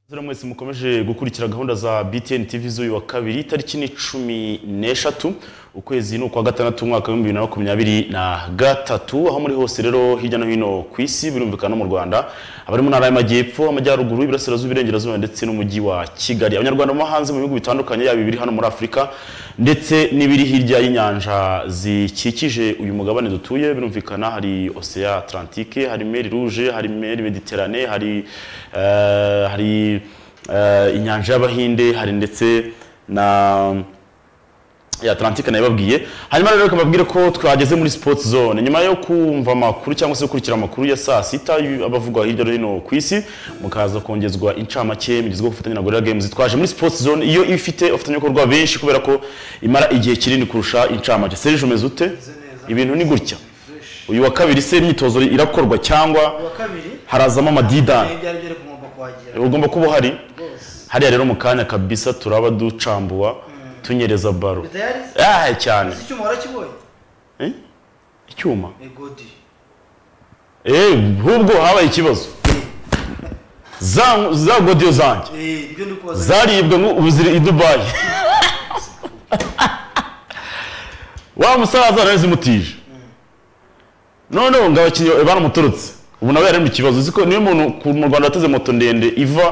Zura mwese mukomeje gukurikira gahunda za BTN TV z'uyu wa kabiri tariki ni cumi n'eshatu ukwezi ni ukwa gatandatu umwaka w'ibihumbi bibiri na makumyabiri na gatatu aho muri hose rero hirya no hino ku isi birumvikana no mu Rwanda abari mu ntara y'amajyepfo amajyaruguru iburasirazuba iburengerazuba ndetse n'umujyi wa Kigali abanyarwanda bo hanze mu bihugu bitandukanye yaba ibiri hano muri Afurika ndetse n'ibiri hirya y'inyanja zikikije uyu mugabane dutuye birumvikana hari Ocean Atlantique hari Mer Rouge hari Mer Mediterranee hari eh, hari eh, inyanja y'abahinde hari ndetse na ya Atlantique nayibabwiye hanyuma rero kababwire ko twageze muri sports zone nyuma yo kumva amakuru cyangwa se gukurikira amakuru ya saa sita y'u- abavugwa hirya no hino ku isi mukaza kongezwa incamake mugizwe gufatanya na Gorilla Games twaje muri sports zone iyo ifite abafatanyabikorwa benshi kubera ko imara igihe kinini kurusha incamake Serge umeze ute ibintu ni gutya uyu wa kabiri se imyitozo irakorwa cyangwa uwa kabiri harazamo amadidani ibyari byari kugomba kuhagera ugomba kuba uhari rwose hariya rero mu kanya kabisa turaba ducambua tunyereza baro bitayari ah cyane si icyuma warakibonye Eh? icyuma egodi eh nk'ubwo habaye ikibazo za za godiyo zanjye ibyo ndi kubaza zaribwe ngo ubu ziri i dubayi wa musaza narazimutije noneho ngo abakinnyi baramuturutse ubu nawe yari mu kibazo uzi ko niyo muntu ku- mu rwanda wateze moto ndende iva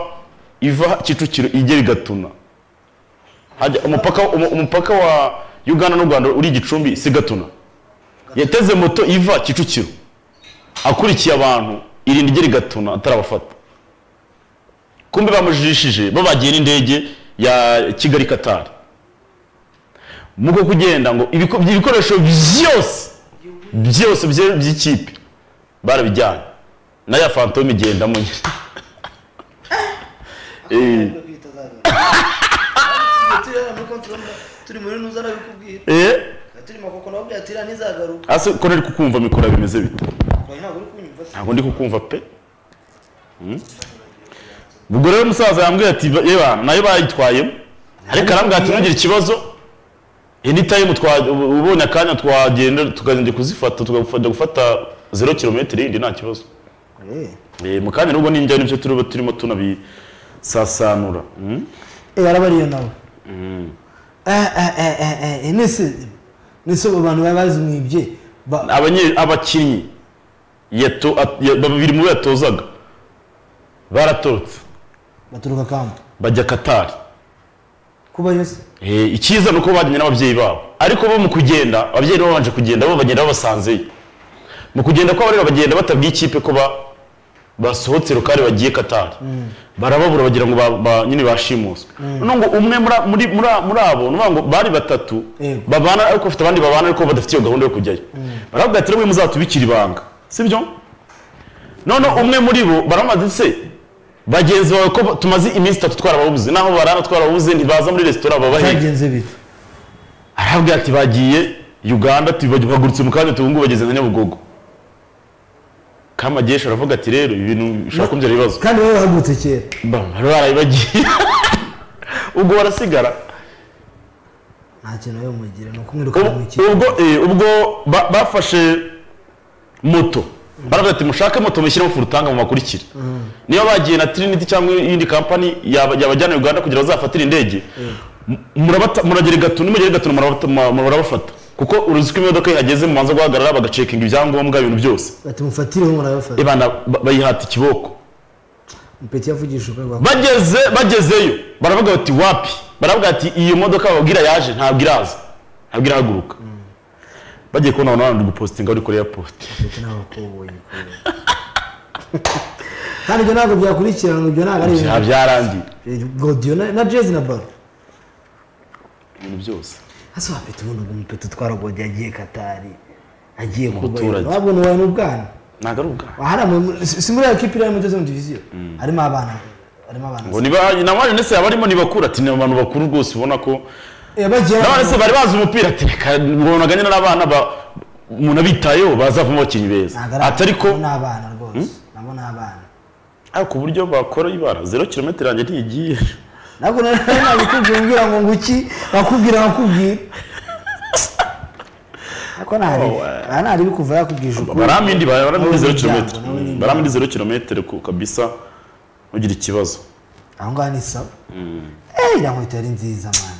iva kicukiro igera i gatuna Hajya- umupaka umu- umupaka wa uganda n'u rwanda uri i gicumbi si gatuna yateze moto iva kicukiro akurikiye abantu irinda igera i gatuna atarabafata kumbe bamujijishije babagiye n'indege ya kigali katari muko kugenda ngo ibiko- ibikoresho byose byose bye- by'ikipe barabijyanye na ya fantome igendamo nyine Eh, Ntabwo kwita zaza. turi hano muri control room, turi muri nuza nabikubwira eh, turi makoko nawe byatira ntizagaruka ase ko ntari kukumva mikoro bimeze bite Oya, ntabwo uri kunyumva se ntabwo ndi kukumva pe Mm. ubwo rero umusaza yambwiye ati yewe nayo bayitwayemo ariko arambwira ati ntugire ikibazo anytime twa- ubu- ubonye akanya twagenda tukagenda kuzifata tukajya gufata zero kilometero yindi nta kibazo Eh, mu kanya nubwo n'injyana ibyo turiho turimo tunabisasanura Mm. eh arabariye nawe eh eh eh eh eh nese nese abo bantu baba bazimwibye ba Abanye- abakinnyi yato- at- ya- babiri mu bo yatozaga baratorotse baturuka kampo bajya katari kuba yose Eh, icyiza ni uko bajyanye n'ababyeyi babo ariko bo mu kugenda ababyeyi nabo babanje kugenda bo bagenda babasanzeyo mu kugenda kwabo rero bagenda batabwiye ikipe ko ba- basohotse rukari bagiye katari barababura bagira ngo ba- ba- nyine bashimuswe none ngo umwe muri- muri muri- muri abo ni ukuvuga ngo bari batatu Yego. babana ariko bafite abandi babana ariko badafite iyo gahunda yo kujyayo baravuga ati rero muzatubikira ibanga sibyo noneho umwe muri bo baramaze se bagenzi bawe ko tumaze iminsi itatu twarababuze naho barara twarababuze ntibaza muri resitora babahe byagenze bite arabwira ati bagiye uganda tubagurutse mu kanya tubungu bageze nka nyabugogo kamagesha aravuga ati rero ibintu bishobora kumbyara ibibazo kandi wowe wahagurutse kera bari barayibagiye ubwo barasigara nta kintu yo mugira ni ukumwiruka Ubu- mu ubwo eh, ubwo ba- bafashe moto baravuga ati mushake moto mushyiremo furutanga mu makurikira niba bagiye na trinity cyangwa iyindi kampani yaba- yabajyana uganda kugira bazafatire indege mu- murabata- muragera i gatuna nimugera i gatuna murabata- mu- murabafata kuko uruzi ko imodoka ihageze mubanza guhagarara bagacekinga ibyangombwa ibintu byose bati mufatireho murabafata ibana ba- bayihata ikiboko mpeti yavugishije ukwe rwa bageze bagezeyo baravuga bati wapi baravuga ati iyo modoka babwira yaje ntabwo iraza ntabwo irahaguruka bagiye kubona abantu bari gupositinga bari kuri airport mpeti n'abakoboyi kandi ibyo ntabwo byakurikiranwa ibyo ntabwo ari nta ibintu byarangiye godiyo na na jezi na baro ibintu byose hasi wa peti ubundi ubwo umupeti utwara godiyo agiye katari agiye kuba baturage. wabwo ni uwawe n'ubwana ntabwo ari ubwana hariya mu- si si muri iyo kipe iriya mugeze mu diviziyo harimo abana harimo abana ngo niba na mani ndetse abarimo ntibakura ati ni abantu bakuru rwose ubona ko Eh, bagiye na ndetse bari bazi umupira ati reka ngonaga nyine n'abana ba- umuntu abitayeho bazavamo abakinnyi beza ntabwo ari ati ariko ni abana rwose nabo ni abana ariko uburyo bakora ibara zero kilometero yanjye ntigiye ntabwo nari nabikubwira ngira ngo nguki nakubwira nakubwira ariko ntari aha ntari bikuva yakubwije ukuri baramindi baramindi Nawe zero n'imiryango, kilometero nawe n'imiryango. baramindi zero kilometero ku kabisa ntugira ikibazo aho ngaho ni sawa Mm, eee iriya nkweto yari nziza mwana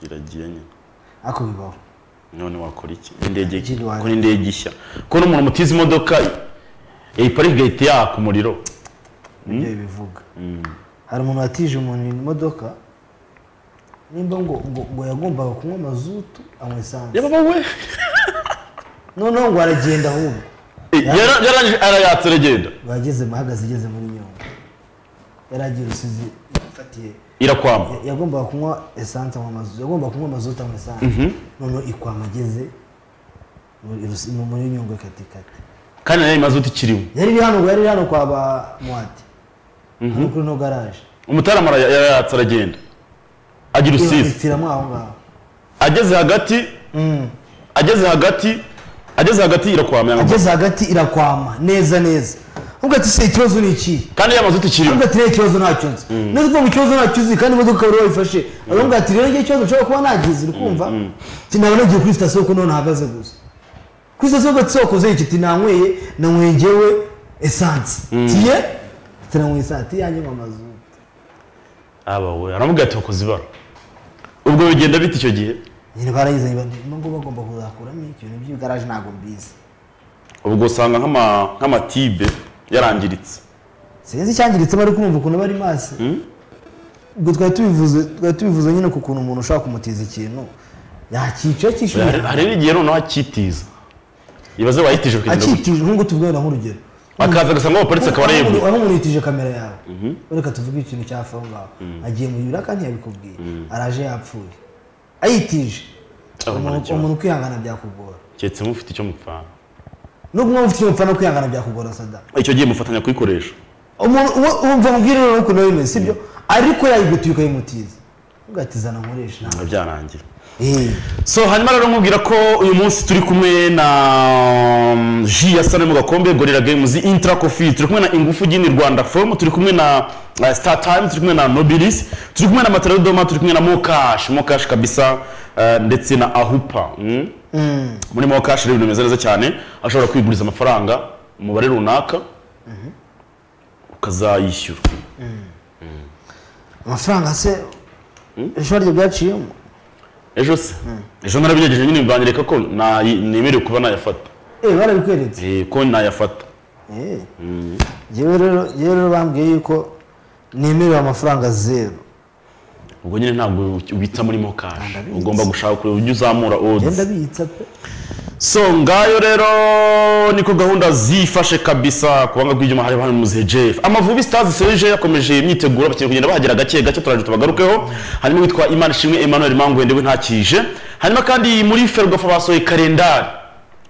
iragiye nyine ariko bibaho none wakora iki indege Jiri wanjye. kuri indege ishya kubona umuntu mutiza imodoka iparike ihita yaka umuriro nibyo bivuga Mm, hari umuntu watije umuntu imodoka nimba ngo ngo ngo yagombaga kunywa amazutu anywa esanse yaba wowe noneho ngo aragenda ahubwo Yara- yarangije arayatse aragenda bageze ahagaze igeze muri nyungwe yari agiye rusizi yafatiye irakwama ya- yagombaga kunywa esanse anywa amazutu yagombaga kunywa amazutu anywa esanse noneho ikwama ageze muri Rusi- mu- muri nyungwe katikati kandi nayo imaze uti ikiriho yari iri hano ngo yari iri hano kwa ba muwati hano kuri no garaje umutarama ara- yarayatse aragenda agira usize itiramo aho ngaho ageze hagati ageze hagati ageze hagati irakwama yanga- ageze hagati irakwama neza neza ubwo ati se ikibazo ni iki kandi yamaze uti ikiriho ubwo ati rero ikibazo ntacyo nzi neza uvuga ngo ikibazo ntacyo uzi kandi imodoka ukaba uri wayifashe ubwo ati rero njye ikibazo nshobora kuba nagize uri kumva ati naba nagiye kuri sitasiyo kuko noneho hahagaze gusa kuri sitasiyo ubwo ati se wakoze iki ati nanyweye nanyweye ngewe esanse tiye ati nanyweye esanse ati yanjye ngo amazutu aba we aramubwira ati wakoze ibara ubwo bigenda bite icyo gihe nyine barayizanye bati niba ngo bagomba kuzakuramo ikintu by'igaraje ntabwo mbizi ubwo usanga nk'ama- nk'amatibe yarangiritse sinzi icyangiritsemo ariko kumva ukuntu bari maso ubwo twari tubivuze twari tubivuze nyine ku kuntu umuntu ushobora kumutiza ikintu yakica akishyuye Hari- hari n'igihe noneho akitiza ibaze wayitije kugenda gutya akitije nk'uko tuvuga na nk'urugero akaza agasanga abaparitse akaba Aho areba umuntu- aho umuntu yitije kamera yawe reka tuvuge ikintu cyafa aho ngaho agiye mu bibura kandi yabikubwiye araje yapfuye ayitije Abona Umuntu- ikibazo. umuntu kwihangana byakugora keretse mufite icyo mupfana nubwo waba ufite umupfana kwihangana byakugora sada icyo gihe mufatanya kuyikoresha umuntu uwo umva mubwire rero ukuntu bimeze sibyo ariko yayigutuye ukayimutiza ugatizana nkoresha ntabwo ntabwo byarangira Eh, so hanyuma rero nkubwira ko uyu munsi turi kumwe na um, ji ya sano mu gakombe gorira games intra coffee turi kumwe na ingufu gini rwanda forum turi kumwe na uh, star time turi kumwe na nobilis turi kumwe na matara doma turi kumwe na mokash mokash kabisa uh, ndetse na ahupa mm? muri mokash rero ibintu bimeze neza cyane ashobora kwiguriza amafaranga umubare runaka ukazayishyura amafaranga se ishuri rye byaciyemo ejo se ejo narabigerageje nyine mbangireka ko na- nemerewe kuba nayafata eh barabikweretse Eh, ko nayafata Eh. Njyewe rero njyewe rero bambwiye yuko nemerewe amafaranga zeru ubwo nyine ntabwo ubitsa muri mokashi Ndabizi. ugomba gushaka kureba uburyo uzamura genda odds biyitsa pe so ngayo rero niko gahunda zifashe kabisa kubanga rw'ibyuma hari hano muzihe jeff amavubi stars serije yakomeje imyiteguro bakeneye kugenda bahagera gake gake turaje tubagarukeho hanyuma witwa imana ishimwe emmanuel mangwende we ntakije hanyuma kandi muri ferwafa basohoye kalendari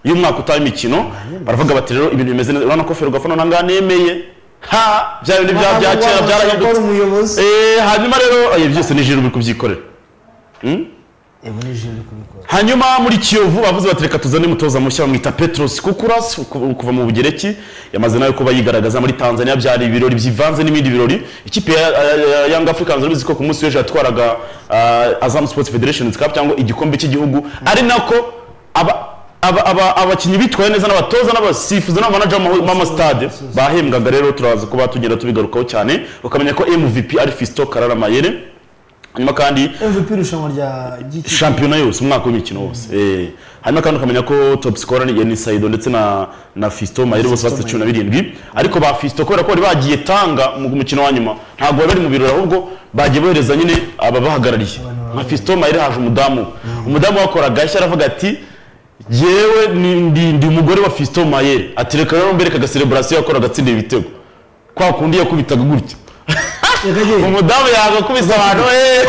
y'umwaka utaha imikino baravuga bati rero ibintu bimeze neza urabona ko ferwafa noneho ngaha nemeye ha bya bindi bya bya kera byarahindutse Ukora umuyobozi Eh, hanyuma rero eh, byose ni jiro uri kubyikorera ebo ni jeri kubikora hanyuma muri kiyovu bavuze bati reka tuzane umutoza mushya bamwita petros kukuras ku- kuva mu bugereki yamaze nawe kuba yigaragaza muri tanzania byari ibirori byivanze n'ibindi birori ikipe ya ya- ya- young africans urabizi ko ku munsi w'ejo yatwaraga ah, azam sports federation cup cyangwa igikombe cy'igihugu ari nako aba- aba- aba- abakinnyi bitwaye neza n'abatoza n'abasifuzi n'abamanaja b'ama- b'amastade bahembwaga rero turaza kuba tugenda tubigarukaho cyane ukamenya ko mvp ari fisto karara mayere hanyuma kandi MVP irushanwa rya giki shampiyona yose umwaka w'imikino wose Eh, hanyuma kandi ukamenya ko top scorer ni Yannis Saido ndetse na na Fiston Mayere bose bafite cumi na birindwi ariko ba Fiston kubera ko bari bagiye tanga mu mukino wa nyuma ntabwo bari bari mu birori ahubwo bagiye bohereza nyine ababahagarariye nka Fiston Mayere haje umudamu umudamu wakoraga yashya aravuga ati yewe ni, ndi, ndi umugore wa Fiston Mayere ati reka rero mbereka aga celebration yakoraga atsinda ibitego kwa kundi yakubitaga gutya reka genda umudamu yagakubise abantu eh.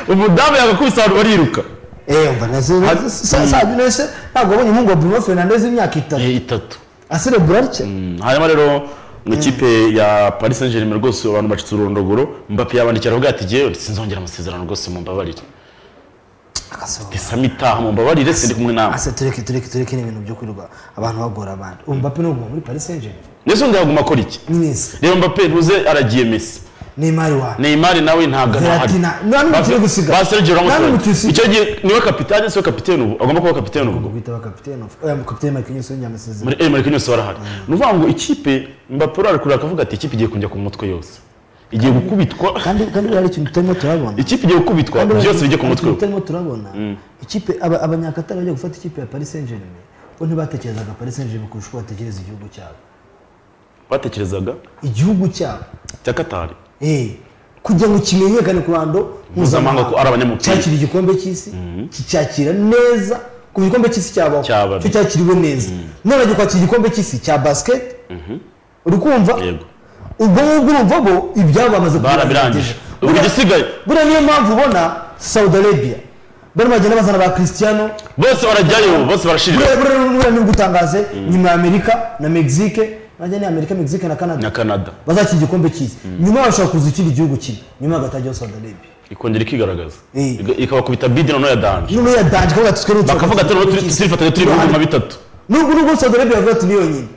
umudamu yagakubise abantu bariruka eh umva nase Ha- sa sa nase ntabwo abonye umuhungu wa Bruno Fernandes w'imyaka itatu Eh, itatu aserebura atya Mm, hanyuma rero ikipe ya paris saint germain rwose abantu bacitse urondogoro mbapi yabandikira aravuga ati jyewe sinzongera amasezerano rwose mumbabarire agasohoka sami itaha mumbabarire sindi kumwe nawe ase tureke tureke tureke n'ibintu byo kwirirwa abantu bagora abandi ubu Mbappe ni umuntu muri Paris Saint-Germain ndetse undi yaguma akora iki ni neza reba mbappe ntuze aragiye mesi neymar wawe neymar nawe ntabwo Verratti na- nta n'umukino Basel- gusiga. Basel Jerome Nta Stone. n'umukino usiga. icyo gihe niwe kapitani siwe kapiteni ubu agomba kuba kapiteni ubu kwitaba kapitene of oya kapitene makinyo sonye amasezerano muri Emery Knowless barahari ni ukuvuga ngo ikipe mbapuro arakurura akavuga ati ikipe igiye kunjya ku mutwe yose igiye gukubitwa kandi kandi buriya hari ikintu tutarimo turabona ikipe igiye gukubitwa Kandi buriya byose bijye ku hari mutwe ikintu we tutarimo turabona ikipe aba- abanyakatari bajya gufata ikipe ya paris saint germain bo ntibatekerezaga paris saint germain kurusha uko batekereza igihugu cyabo batekerezaga igihugu cyabo cya katari Eh, kugira ngo kimenyekane ku ruhando Mpuzamahanga ko ari abanyamupira. cyakira igikombe cy'isi kicyakira neza ku gikombe cy'isi cyabaho Cyabaye. cyo cyakiriwe neza none bagiye kwakira igikombe cy'isi cya basket uri kumva Yego. ubwo ngubwo urumva bo ibyabo bamaze barabirangije ubu Buriya- igisigaye buriya niyo mpamvu ubona saudi arabia barimo bagenda bazana ba cristiano bose barajyayo bose barashirira buriya buriya buriya ni ugutangaze nyuma ya amerika na mexique nanjye ni amerika mexique na canada na canada bazakira igikombe cy'isi nyuma bashobora kuza ikindi gihugu kimwe nyuma hagatagiyeho saudi arabia ikongera ikigaragaza Eh. Iga- ikabakubita bide noneho ya danje nyuma ya danje kavuga ati twere bakavuga ati noneho turi- turifatanya turi ibihugu nka bitatu nubwo nubwo saudi arabia bavuga ati ni yonyine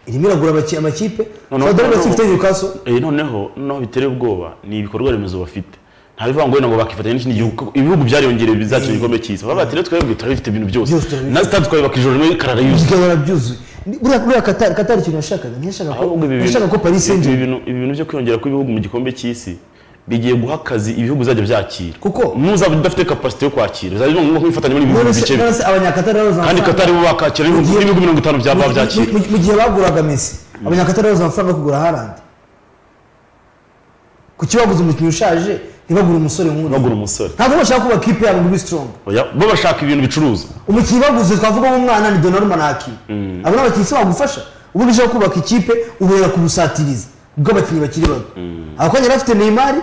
irimo iragura amaki- amakipe Noneho- saudi arabia noneho- si ifite newcastle Eh, noneho noneho bitera ubwoba ni ibikorwa remezo bafite nta bivuga ngo wenda ngo bakifatanya n'ikindi gihugu kuko ibihugu byariyongereye bizakina igikombe cy'isi baba bati rero twebwe turabifite ibintu byose Byose turabifite. na sitade twayubaka ijoro rimwe karara yuzuye igahora byuzuye Ni- buriya buriya katari katari ikintu yashakaga ntiyashakaga ko ahubwo ibi bintu ntiyashakaga ko paris saint ibi germain bintu- ibi bintu byo kwiyongera kw'ibihugu mu gikombe cy'isi bigiye guha akazi ibihugu bizajya byakira Kuko? muzaba udafite kapasite yo kwakira bizajya bivuga ngo mwifatanye muri ibihugu none se bice none se abanyakatari babuze kandi amafaranga katari bo bakakira ibihugu Mugiye- n'ibihugu mirongo itanu byaba byakira Mu- mu- mu gihe baguraga mesi abanyakatari babuze amafaranga yo kugura harand kuki baguze umukinnyi ushaje ntibagure umusore nk'uriya bagura umusore ntabwo bashaka kubaka ikipe yabo ngo ibe strong Oya, bo bashaka ibintu bicuruza umukinnyi baguze twavuga umwana ni Donnarumma na Hakimi abo ni abakinnyi se bagufasha ubu bishaka kubaka ikipe ubera ku busatirizi bw'abakinnyi bakiri bato abakonya yari afite Neymar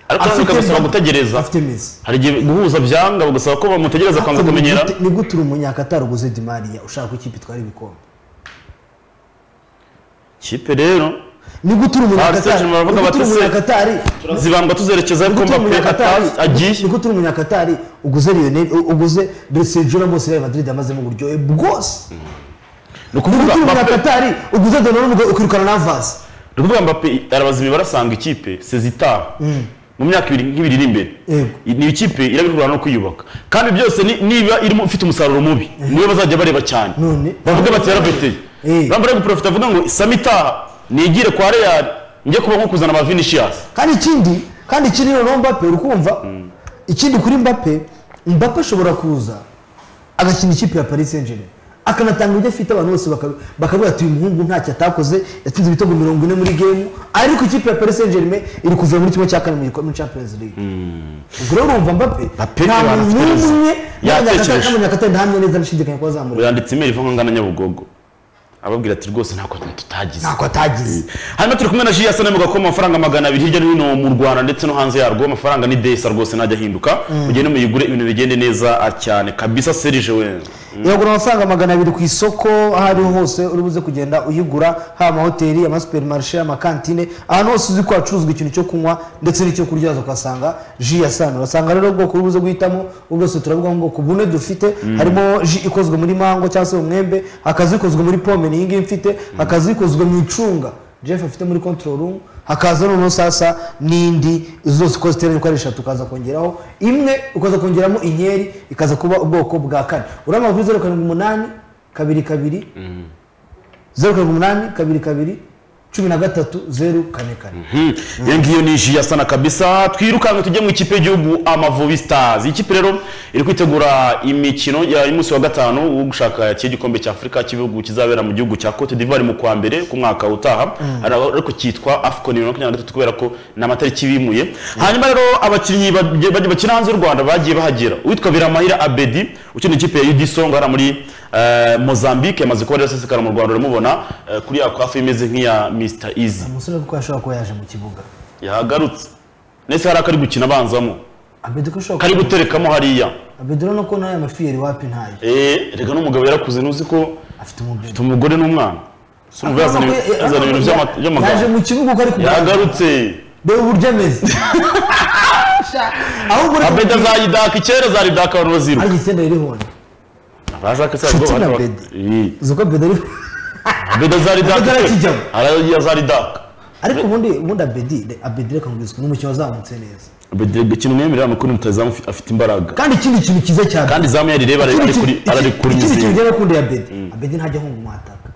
Ariko afite bikabasaba Mbappe, gutegereza. afite Messi hari igihe guhuza byanga bagasaba ko bamutegereza kwanza Ni kumenyera gute- ni gute uri umunyakatari uguze Di Maria ushaka ko ikipe itwara ibikombe kipe rero ni gute uri Paris umunyakatari Saint-Germain baravuga ni gute bati, uri umunyakatari zibandwa tuzerekeza ni ariko gute uri mbappe umunyakatari ata- agiye ni gute uri umunyakatari uguze Lionel uguze Sergio Ramos Real Madrid amazemo uburyohe bwose ni ni ukuvuga gute uri Mbappe- umunyakatari uguze Donnarumma ukirukana na Vaz ni ukuvuga mbappe arabaza imibare asanga ikipe sezitara mu myaka ibiri nk'ibiri iri imbere Yego. ni ikipe irabihura no kwiyubaka kandi byose ni- niba irimo ifite umusaruro mubi niwe bazajya bareba cyane None- bavuga bati yarabeteye Eh. bambara guprofita avuga ngo sami itaha nigire kwa real njye kuba nko kuzana ba vinishiyasi kandi ikindi kandi ikindi noneho mbappe uri kumva ikindi kuri mbappe mbappe ashobora kuza agakina ikipe ya paris saint germain akanatanga ibyo afite abantu bose baka- bakavuga ati uyu muhungu ntacyo atakoze yatsinze ibitego mirongo ine muri gemu ariko ikipe ya paris saint germain iri kuva muri kimwe cya kane mu gikombe champions league ubwo rero urumva mbappe Mbappe nta abantu muntu afite n'umwe yatekereje. n'abanyakatari nta neza ndashidikanya ko bazamureba yanditse imeri iva nkangana nyabugogo ababwira ati rwose ntako tutagize ntako atagize hano turi kumwe na jiyasa nemu gakoma amafaranga magana abiri hirya no hino mu rwanda ndetse no hanze yarwo amafaranga ni desa rwose ntajya ahinduka mugende muyigure ibintu bigende neza cyane kabisa serije we iragura amafaranga magana abiri ku isoko aho ariho hose uri buze kugenda uyigura haba amahoteli amasuperimarishe amakantine ahantu hose uzi ko hacuruzwa ikintu cyo kunywa ndetse n'icyo kurya waza ukahasanga ji ya sano urasanga rero ubwoko uri buze guhitamo ubu bwose turavuga ngo ubwoko bune dufite harimo ji ikozwe muri mango cyangwa se mu mwembe hakaza ikozwe muri pome ni iyi ngiyi mfite hakaza ikozwe mu icunga jeff afite muri control room hakaza noneho sasa n'indi zose uko ziteranye uko ari eshatu ukaza kongeraho imwe ukaza kongeramo inkeri ikaza kuba ubwoko bwa kane urabona kuri zeru karindwi umunani kabiri kabiri zeru karindwi umunani kabiri kabiri cumi na gatatu zeru kane kane iyo ngiyo ni jiyasa na kabisa twirukanka tujye mu ikipe y'igihugu amavubi stars iyi kipe rero iri kwitegura imikino y'umunsi wa gatanu wo gushaka cy'igikombe cy'afurika cy'ibihugu kizabera mu gihugu cya cote d'ivoire mu kwa mbere ku mwaka utaha ariko cyitwa afcon bibiri na makumyabiri na gatatu kubera ko ni amatariki bimuye hanyuma rero abakinnyi bagiye- bagiye- bakina hanze y'u rwanda bagiye bahagera uwitwa biramahira abedi ukina ikipe ya udisonga hariya muri eh, mozambique yamaze kuba rirasesekara mu rwanda uramubona eh, kuri ya kwafu imeze nk'iya mr easy umusore kuko yashobora kuba yaje mu kibuga yahagarutse ndetse hari akari gukina abanzamo abedo ko ashobora kari guterekamo hariya abedo urabona ko nawe amafiyeri wapi ntayo Eh, reka n'umugabo yarakuze ntuzi ko afite umubiri afite umugore n'umwana si umugore yazana ibi- yazana ibintu by'ama- yaje by'amagambo mu kibuga uko ari kugaragara yahagarutse dore uburyo ameze ahubwo reka abeda azayidaka icyera azayidaka abantu baziruka ariko icyenda ririho abashaka se ubwo Nshuti na baka- Abedi. Eh, uzi ko bedo ari abeda azaridaka Abedi arakijyamo. azaridaka ariko ubundi ubundi abedi abedi reka nkubwizwe ni umukinnyi wazamutse neza gukina umwemerera ni ukuri mutazamu ufi- afite imbaraga kandi ikindi kintu cyiza cyane kandi izamu yarireba ikindi kintu ararikurinyizinga ngera kundi ya bedi abedi ntajya ahunga umwataka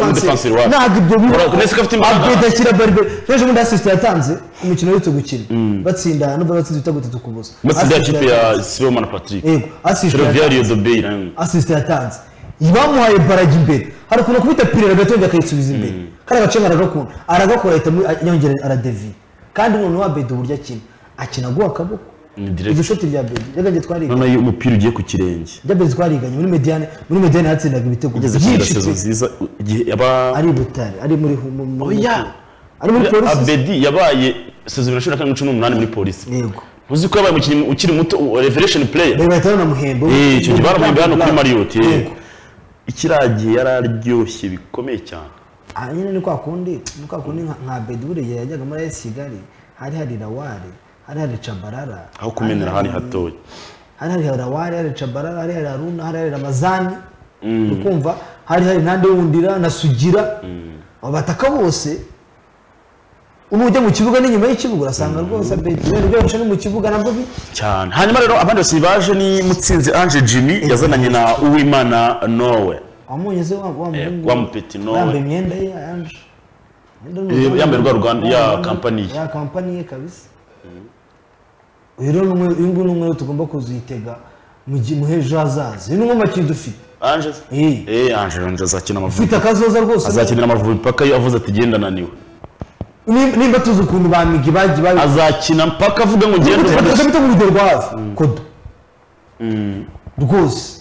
umudefansiri wacu ntabwo ibyo Ura- uretse ko afite imbaraga. abedi ashyira barbe ejo bundi asisite yatanze umukino uretse gukina batsinda n'ubwo batsinze ibitego bitatu ku busa matsinda ya Assist kipe yatanze. ya sibomana patrick yego asisite ferroviaire yatanze iyo dobeyi nawe asisite yatanze bamuhaye baragi imbere hari ukuntu akubita pirera agatenge akayisubiza imbere kandi agacenga aragakunda aragakora ahita mu- yongera aradeviye kandi noneho abedi uburyo akina akina aguha akaboko Ni direct. iryo shoti rya bedi ryaganjye twariganye noneho iyo umupira ugiye ku kirenge rya bedi twariganye muri mediane muri mediane yatsindaga ibitego ugeze kuri byinshi sezo pe nziza igihe yaba ari i butare ari muri hu- mu- mu- Oya. ari muri polisi abedi yabaye sezo bibiri na cumi na kane cumi n'umunani muri polisi yego ntuzi ko yabaye umukinnyi ukiri muto revelation player reba bahita banamuhemba Eh, icyo gihe baramuhemba hano kuri mariyoti Yego. ikiragiye yari aryoshye bikomeye cyane aha nyine ni kwa kundi ni kwa kundi nka- nka bedi buriya yajyaga muri ayesi kigali hari hari rawari hari hari cabarara aho kumenera hari ahandi hatoya hari hari rawari hari cabarara hari hari aruna hari hari ramazani ukumva hari hari nande wundira na sugira abataka bose ubu ujya mu kibuga n'inyuma y'ikibuga urasanga rwose bedi rero byoroshye ni mu kibuga nabwo bi cyane hanyuma rero abandi bose baje ni mutsinzi ange jimmy yazananye na uwimana nowe wamunye se wa wa muhungu wa mupeti no- yambaye imyenda ye yanje Eh, yambaye rwa Rwanda- ya kampani ye. ya kampani ye kabisa uyu rero ni umwe uyu nguyu ni umwe tugomba kuzitega mu gihe mu hejo hazaza uyu ni umwe mu bakinnyi dufite ange se? Eh. eh ange ange azakina amavubi ufite akazoza rwose azakinira amavubi mpaka iyo avuze ati genda naniwe Nimba- nimba tuzi ukuntu ba migi bagiye babi azakina mpaka avuga ngo ngende reka uvanire bita urugero rwa hafi kodo rwose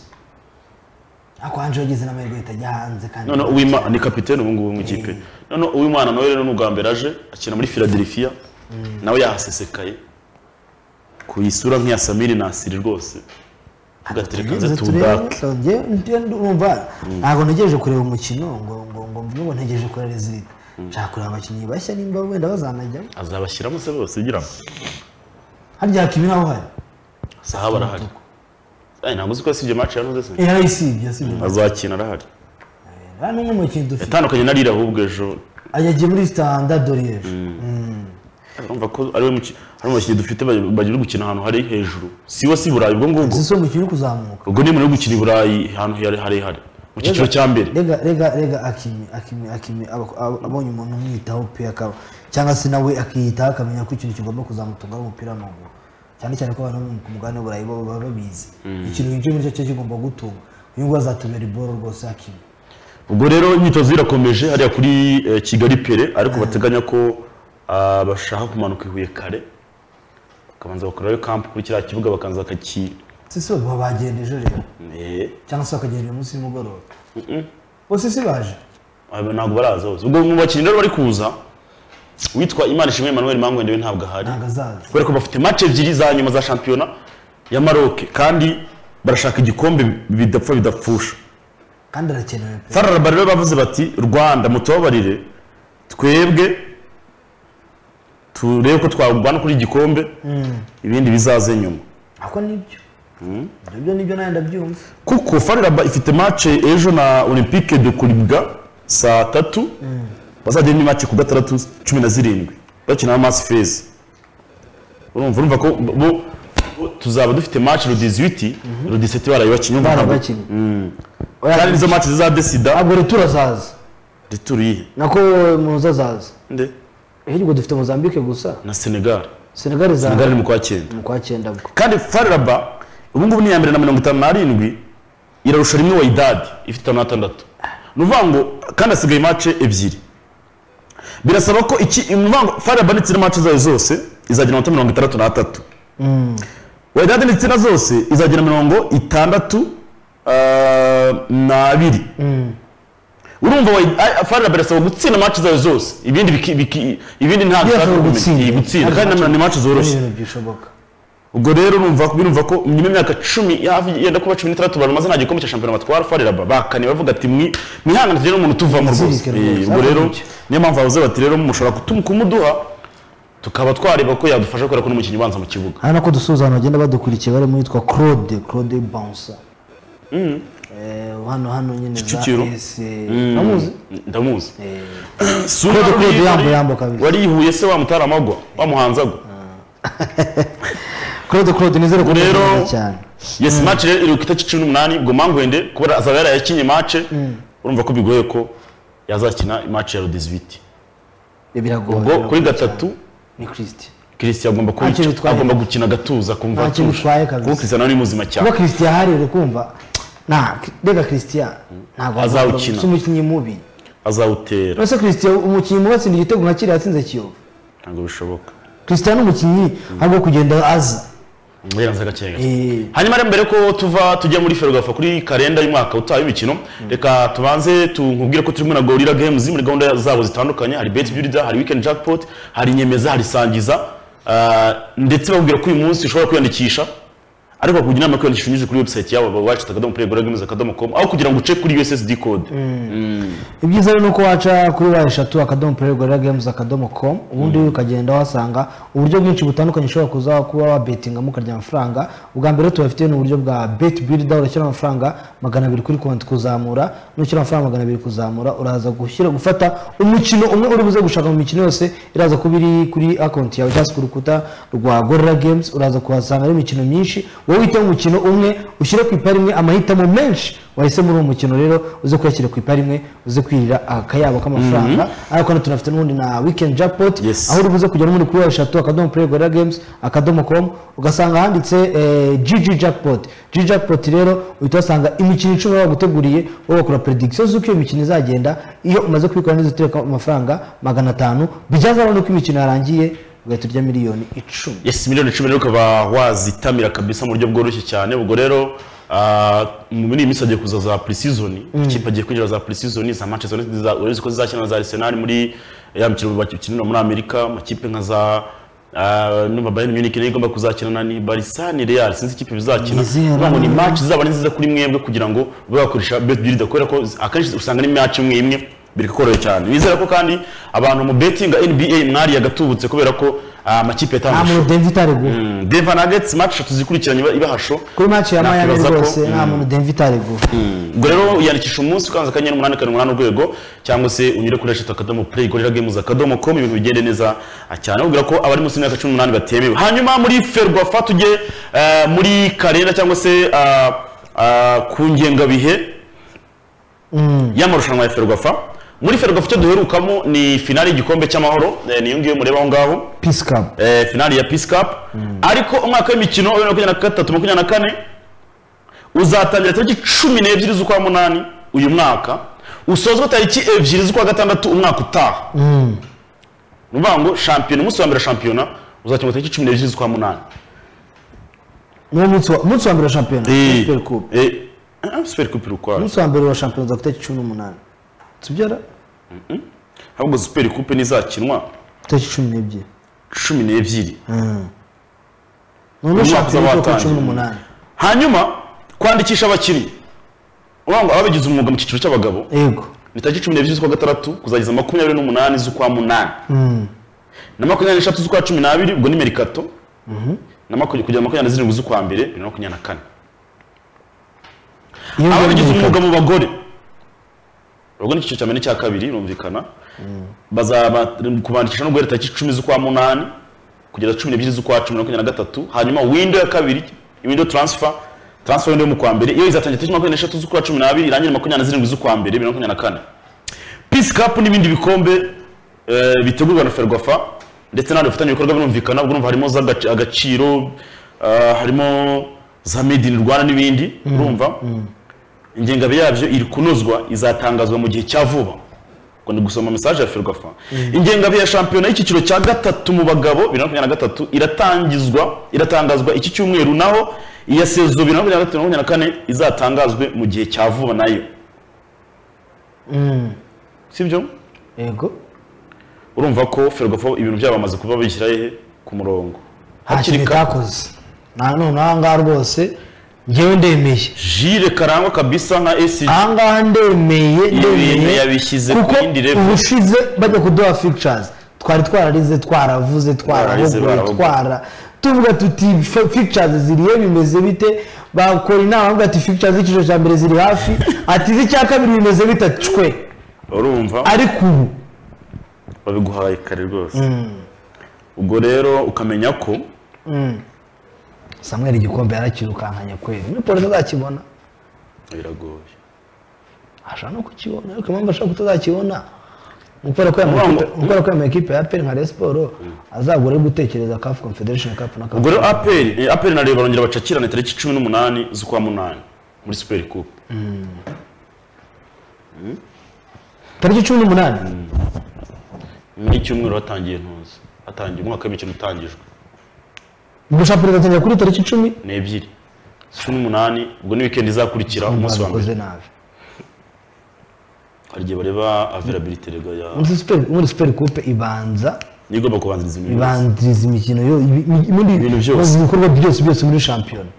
ariko hanje yagize n'amahirwe ahita ajya hanze kandi noneho uwimana ni kapitene ubu ngubu mu ikipe noneho uwimana nawe rero ni ubwa mbere aje akina muri philadelphia nawe yahasesekaye ku isura nk'iya samiri nasiri rwose ugatereka nze tuwudake umva ntabwo ntegereje kureba umukino ngo ngo ngo mvuge ngo ntegereje kureba rezilita nshaka kureba abakinnyi bashya nimba wenda bazanajyamo azabashyiramo se bose ugira ngo harya hakimi ntaho hari sahaba arahari Eh, ntabwo uzi ko yasibye match yanoze se Eh, yarayisibye yasibye azakina arahari nta n'umwe mu bakinnyi dufite yatandukanye na rira ahubwo ejo yagiye muri sitanda doriyeje urumva ko ari we muki- ari mu bakinnyi dufite bari bari gukina ahantu hari hejuru si we si i burayi ubwo ngubwo si umukino uri kuzamuka ubwo ni muri gukina i burayi ahantu harehare mu cyiciro cya mbere rega rega rega akimi akimi akimi aba- aba- abonye umuntu umwitaho pe akaba cyangwa se nawe akiyitaho akamenya ko ikintu kigomba kuzamutunga ari umupira w'amaguru cyane cyane ko abantu bo mu- ku mugabane w'uburayi bo baba babizi ikintu winjiye muri cyo cyo kigomba gutunga uyu nguyu azatubera iboro rwose akimi ubwo rero imyitozo irakomeje hariya kuri eh, kigali pere ariko bateganya ko ah, bashaka kumanuka i huye kare bakabanza bakorayo kampu kuri kiriya kibuga bakabanza bakaki si si baba bagenda ejo rero Eh, cyangwa se bakagenda uyu munsi nimugoroba bose si baje aba ntabwo baraza bose ubwo mu bakinnyi rero bari kuza witwa imana ishimwe emmanuel mangwende we ntabwo ahari ntabwo azaza kubera ko bafite match ebyiri za nyuma za shampiyona ya maroke kandi barashaka igikombe bidapfa bidapfusha kandi arakenewe pe fararaba rero bavuze bati rwanda mutubabarire twebwe turebe ko twarwana kuri igikombe ibindi bizaze nyuma ako nibyo ibyo nibyo nawe ndabyumva kuko fararaba ifite match ejo na olympique de kuribwa saa tatu bazajya ni match ku gatandatu cumi na zirindwi bakina na masi fezi urumva urumva ko bo bo tuzaba dufite match le 18 le 17 barayibakinnye urumva ntabwo- barabakinnye kandi nizo match zizadesida ntabwo retura azaza rituru yihe nako muzazaza nde ahubwo dufite mozambique gusa na senegal senegali senegal zaza ni mu kwa cyenda mu kwa cyenda bwo kandi fararaba ubu ngubu ni iya mbere na mirongo itanu n'arindwi irarusha rimwe wayidadi ifite itanu n'atandatu ni ukuvuga ngo kandi hasigaye mace ebyiri birasaba ko iki ni ukuvuga ngo fararaba ndetse na mace zayo zose izagira amanota mirongo itandatu n'atatu wayidadi ndetse na zose izagira mirongo itandatu ah, n'abiri urumva wayi- ah, fararaba irasaba gutsinda mace zayo zose ibindi biki- biki- ibindi ntabwo Birasaba ishaka kumenya. gutsinda. Iyi gutsinda kandi na- ni mace ni zoroshye ibintu byishoboka ubwo rero numva birumva ko nyuma y'imyaka cumi hafi yenda kuba cumi n'itandatu baramaze nta gikombe cya shampiyona batwara farera bakane bavuga ati mwi mwihangane tugere n'umuntu tuvamo rwose Zirikana Eh, rwose, ubwo rero arabonye. niyo mpamvu bavuze bati rero mushobora kutum- kumuduha tukaba twareba ko yadufasha kubera ko n'umukinnyi ubanza mu kibuga hano ko dusuhuza abantu bagenda badukurikiye barimo yitwa claude claude bonsa Eh, hano hano nyine za Kicukiro? ese Mm, namuzi ndamuzi Eh, Sura Claude Claude wari- Yambo, Yambo kabisa. wari ihuye se wamutaramago wamuhanzago Claude Claude nizere ko rero neza cyane yes match rero iruka itariki cumi n'umunani ubwo mangwende kubera azaba yarayakinye match urumva ko bigoye ko yazakina match ya rudizibiti Eh, biragoye ubwo biragoye kuri cyane. gatatu ni Christian christian agomba kuba- Nta kintu bitwaye. agomba gukina agatuza kumva Nta kintu atuje. bitwaye kabisa. kuko christian nawe ni muzima cyane kuba Christian ahari uri kumva nta rega Christian ntabwo Azawukina. si umukinnyi mubi azawutera ese Christian umukinnyi mubi atsinda igitego nka kiriya yatsinze Kiyovu ntabwo bishoboka Christian ni umukinnyi ntabwo kugenda aza Yaranze gake gake. Eh, hanyuma rero mbere ko tuva tujya muri ferwafa kuri karenda y'umwaka utaha y'imikino reka tubanze tunkubwire ko turimo na gorira games muri gahunda zabo zitandukanye hari bet builder hari weekend jackpot hari nyemeza hari sangiza ah, ndetse babwira ko uyu munsi ushobora kwiyandikisha ariko bakugira inama yo kwiyandikisha unyuze kuri website yabo wacita akadomo play gorira games akadomo com aho kugira ngo uce kuri ussd code ibyiza rero ni uko waca kuri wa eshatu akadomo play gorilla games akadomo com ubundi ukagenda wahasanga uburyo bwinshi butandukanye ushobora kuza kuba wabetingamo ukarya amafaranga ubwa mbere tubafite ni uburyo bwa bet builder urashyira amafaranga magana abiri kuri konti kuzamura nushyira amafaranga magana abiri kuzamura uraza gushyira gufata umukino umwe uri buze gushaka mu mikino yose iraza kuba iri kuri akonti yawe cyangwa se ku rukuta rwa gorilla games uraza kuhasanga ari imikino myinshi wowe uhitamo umukino umwe ushyire ku ipari imwe amahitamo menshi wahisemo muri uwo mukino rero uze kuyashyira ku ipari imwe uze kwirira akayabo k'amafaranga ariko hano tunafite n'ubundi na weekend jackpot Yes. aho uri buze kujya no muri kuri eshatu akadomo play gorilla games akadomo com ugasanga handitse eh, gg jackpot gg jackpot rero uhita uhasanga imikino icumi baba baguteguriye wowe bakora prediction z'uko iyo mikino izagenda iyo umaze kubikora neza utereka amafaranga magana atanu bijyazabona uko imikino yarangiye ugahita urya miliyoni icumi yes miliyoni cumi rero ukaba wazitamira kabisa mu buryo bworoshye cyane ubwo rero ah, muri iyi minsi hagiye kuza za pre-season ikipe agiye kwinjira za pre-season za manchester united za- urabona ko zizakina na za arsenal muri ya mikino bakinira muri amerika amakipe nka za ah, numva bayern munich nayo igomba kuzakinana ni barisa ni real sinzi ikipe bizakina Nizera. Urumva ngo ni match zizaba ari nziza kuri mwebwe kugira ngo ube wakoresha bet builder kubera ko akenshi usanga ari match imwe imwe birikoroye cyane bizera ko kandi abantu mu betting nba mwari yagatubutse kubera ko ah, amakipe nta yatangije muntu denvi itareguwe Mm, Denver Nuggets match eshatu zikurikiranye iba- ibahasho kuri match ya Miami Nakwibaza ko- rwose nta muntu denvi itareguwe ubwo rero yandikisha umunsi ukanze akanyenyeri umunani karindwi umunani urwego cyangwa se unyure kuri eshatu akadomo play gorira games akadomo com ibintu bigende neza cyane ubwira ko abari munsi y'imyaka cumi n'umunani batemewe hanyuma muri ferwafa tujye eh, muri karera cyangwa se ah, ah, ku ngengabihe y'amarushanwa ya ferwafa muri ferwafa icyo duherukamo ni finale y'igikombe cy'amahoro eh, niyo ngiyo mureba aho ngaho peace cup eh, finali ya Peace Cup ariko umwaka w'imikino wa bibiri na makumyabiri na gatatu makumyabiri na kane uzatangira tariki cumi n'ebyiri z'ukwa munani uyu mwaka usozwa tariki ebyiri z'ukwa gatandatu umwaka utaha ni ukuvuga ngo shampiyona umunsi wa mbere wa shampiyona uzakemura tariki cumi n'ebyiri z'ukwa munani niwo munsi wa umunsi wa mbere wa shampiyona super cup Eh, ah, Super Cup iri ukwayo umunsi wa mbere wa shampiyona za tariki cumi n'umunani tubyara ahubwo Super Cup ntizakinwa tariki cumi n'ebyiri cumi n'ebyiri noneho Umwaka shampiyona uzabatangira. itariki cumi n'umunani hanyuma kwandikisha abakinnyi uvuga ngo ababigize umwuga mu cyiciro cy'abagabo yego ni tariki cumi n'ebyiri z'ukwa gatandatu kuzageza makumyabiri n'umunani z'ukwa munani na makumyabiri n'eshatu z'ukwa cumi n'abiri ubwo ni merikato na makumyabiri kugera makumyabiri na zirindwi z'ukwa mbere bibiri na makumyabiri na kane iyo aba ngiyo bagize ni umwuga mu bagore urwo ni icyiciro cya mbere n'icya kabiri birumvikana bazaba kubandikisha no guhera tariki icumi z'ukwa munani kugeza cumi n'ebyiri z'ukwa cumi na makumyabiri na gatatu hanyuma windo ya kabiri windo transfer transfer windo yo mu kwa mbere iyo izatangira tariki makumyabiri n'eshatu z'ukwa cumi n'abiri irangire makumyabiri na zirindwi z'ukwa mbere bibiri na makumyabiri na kane peace cup n'ibindi bikombe eh, bitegurwa na ferwafa ndetse n'abandi bafitanye ibikorwa birumvikana ubwo urumva harimo z'agaciro harimo za made in rwanda n'ibindi urumva ingengabe yabyo iri kunozwa izatangazwa mu gihe cya vuba ngo ni gusoma mesaje ya ferwafa ingengabe ya shampiyona y'icyiciro cya gatatu mu bagabo bibiri na makumyabiri na gatatu iratangizwa iratangazwa iki cyumweru naho iya sezo bibiri na makumyabiri na gatatu na makumyabiri na kane izatangazwe mu gihe cya vuba nayo sibyo yego urumva ko ferwafa ibintu byabo bamaze kuba bishyira he ku murongo nta Hakiri kintu kare. itakoze nta none aha ngaha rwose ngewe ndemeye jire karangwa kabisa nka esi aha ngaha ndemeye ibintu ndemeye yabishyize ku kuko yindi level ubushize bajya kuduha fictures twari twararize twaravuze Bararize, twarahuguye barahuguye. twara tuvuga tuti "F- fictures ziriye bimeze bite bakora inama bavuga ati fikica z'icyiciro cya mbere ziri hafi ati iz'icya kabiri bimeze bita cwe urumva ariko ubu babiguhaye kare rwose ubwo rero ukamenya ko samuel igikombe yarakirukankanye kweri ni polisi azakibona biragoye ashobora no kukibona ariko impamvu ashobora kutazakibona ni ukubera ko yambaye ikipe- ni ukubera ko yambaye ekipe ya peri nka Rayon siporo azagura ari gutekereza kafu confederation cup na ubwo kafu rero aperi eh, aperi na reba barongera bacakirana tariki cumi n'umunani z'ukwa munani muri superi kupu tariki cumi n'umunani n'icyumweru hatangiye ntuzi hatangiye umwaka w'imikino utangijwe ubwo shampiyona izatangira kuri tariki icumi ni ebyiri cumi n'umunani ubwo ni wikendi izakurikira umunsi wa mbere babikoze nabi hari igihe bareba availability rega ya muri superi muri superi kupe ibanza niyo igomba kubanziriza ibintu byose ibanziriza imikino yo ibi- ibi- muri Ibintu byose. mu bikorwa byose byose muri shampiyona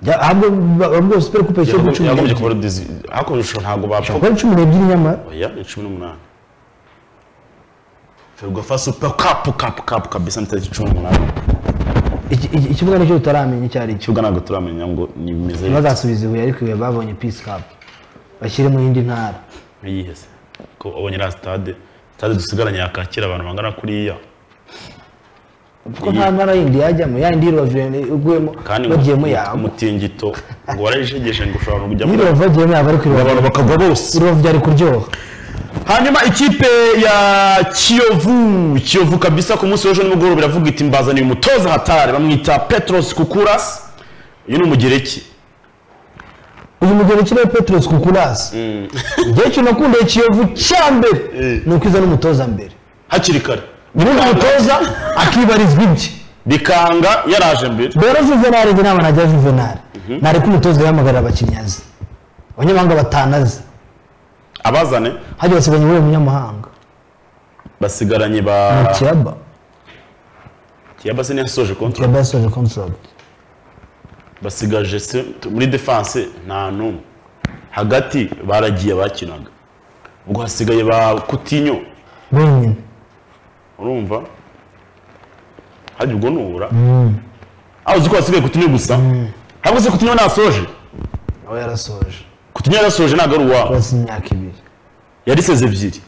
Ya- ahubwo ba- ahubwo superi kupe cyo Yagombye- cumi yagombye n'ebyiri kuba redizi hakoreshwa ntabwo bapfa Shaka cumi n'ebyiri nyamara oya ni cumi n'umunani ferwafa supa kapu kapu kapu kabisa ni tariki cumi n'umunani Iki- iki- ikibuga nicyo tutaramenya icyo ari cyo ikibuga ntabwo turamenya ngo ni bimeze ntibazasubize ibuye ariko ibuye babonye peace cup bashyire mu yindi ntara nk'iyihese ko ubonye iriya sitade sitade dusigaranye yakakira abantu bangana kuriya kuko nta ntara yindi yajyamo yayindi y'irubavu iguyemo kandi ngo bagiyemo umut- yabo umutingito ngo warajegeshe ngo ushobora kujya muri y'irubavu bagiyemo yabo ariko irubavu abantu bakagwa bose irubavu byari kuryoha hanyuma ikipe ya kiyovu kiyovu kabisa ku munsi w'ejo nimugoroba biravuga iti mbazaniye umutoza hatari bamwita petros kukuras uyu ni umugereki uyu mugeni ukiriho peterose kukurasi igihe cyo nakundiye kiyovu cya mbere Eh. ni ukwiza n'umutoza mbere hakiri kare ubundi Bikanga- umutoza akibarizwa ibye bikanga yaraje mbere rero juvenali njye inama najya juvenali nareka umutoza yahamagarira abakinnyi azi abanyamahanga batanu azi abazane hajya basiganya uwuhe munyamahanga basigaranye ba kiraba kiyaba se ntiyasoje kontra kiraba yasoje kontragiti basigaje se muri defense nta n'umwe hagati baragiye bakinaga ubwo hasigaye ba kutinyo wenyine urumva hajya ubwo nubura aho uzi ko hasigaye kutinyo gusa ntabwo se kutinyo ntasoje nawe yarasoje kutinyo yarasoje ntabwo ari uwawe uretse imyaka ibiri yari seze ebyiri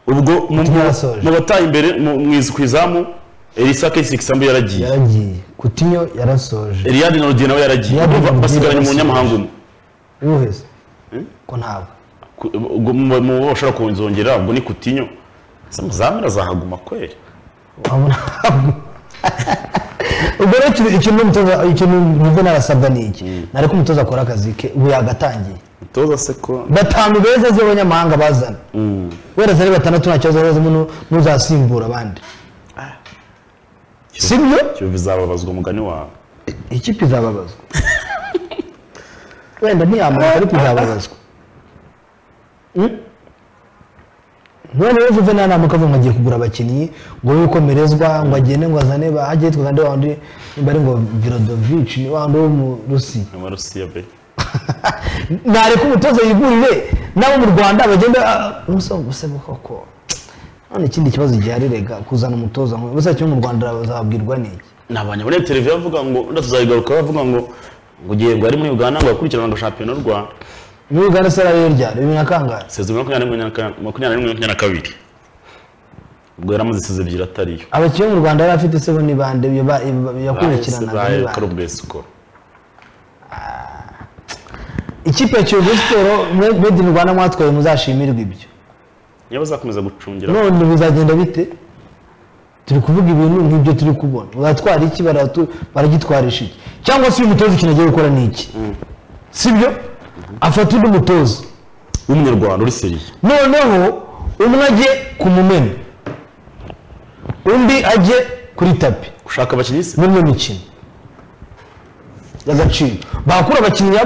ubwo mu- Coutinho yarasoje. mu bataye imbere mu mu izu ku izamu elisa kesikisambu yaragiye yaragiye kutinyo yarasoje Eliade na Rodier nawe yaragiye Eliade na Urumva Rodier basigaranye yarasoje. umunyamahanga umwe yuheze ko ntabwo Ku- ubwo mu mu bo bashobora kuzongera ubwo ni kutinyo zamira azahaguma kweli wabona ntabwo ubwo rero ikintu- ikintu umutoza ikintu muve narasabwa ni iki nareko umutoza akora akazi ke ubu yagatangiye mutoza se ko batanu beza z'abanyamahanga bazana wereza ari batandatu nta kibazo bazamo n'uzasimbura abandi sibyo kiyovu izababazwa umugani wawe ikipe izababazwa wenda ntiyamara ariko izababazwa Mm? none rero juvenal ntabwo akavuga ngo agiye kugura abakinnyi ngo abe ukomerezwa ngo agende ngo azane ba hajye yitwa kandi wa wundi nimba ari ngo virodovici ni wa wundi wo mu rusi nyuma rusiya be nareka umutoza yigurire n'abo mu rwanda bagenda umusore gusa koko none ikindi kibazo gihari rega kuzana umutoza nk'uyu gusa cyo mu rwanda bazabwirwa n'iki ni abanyaboneye televiziyo bavuga ngo wenda tuzayigaruka bavuga ngo ngo igihe ngo ari muri uganda ngo akurikirana ngo shampiyona y'u rwanda muri uganda se rero ryari bibiri na kangahe sezona makumyabiri na kane- makumyabiri n'imwe makumyabiri na kabiri ubwo yari amaze seze ebyiri atariyo abakinnyi bo mu rwanda yari afite se bo ni bande iyo ba- iyo ba- yakurikiranaga ni baye bande korobwe sikoro ikipe ya kiyovu siporo mwe made in rwanda mwatwaye muzashimirwa ibyo niba bazakomeza gucungira none bizagenda bite turi kuvuga ibintu nk'ibyo turi kubona baratwara iki baratu- baragitwarisha iki cyangwa se uyu mutoza ikintu agiye gukora ni iki sibyo afata undi mutoza w'umunyarwanda uri seriye noneho umwe ajye ku mumena undi ajye kuri tapi gushaka abakinnyi se n'umwe mikino y'agaciro bakura abakiriya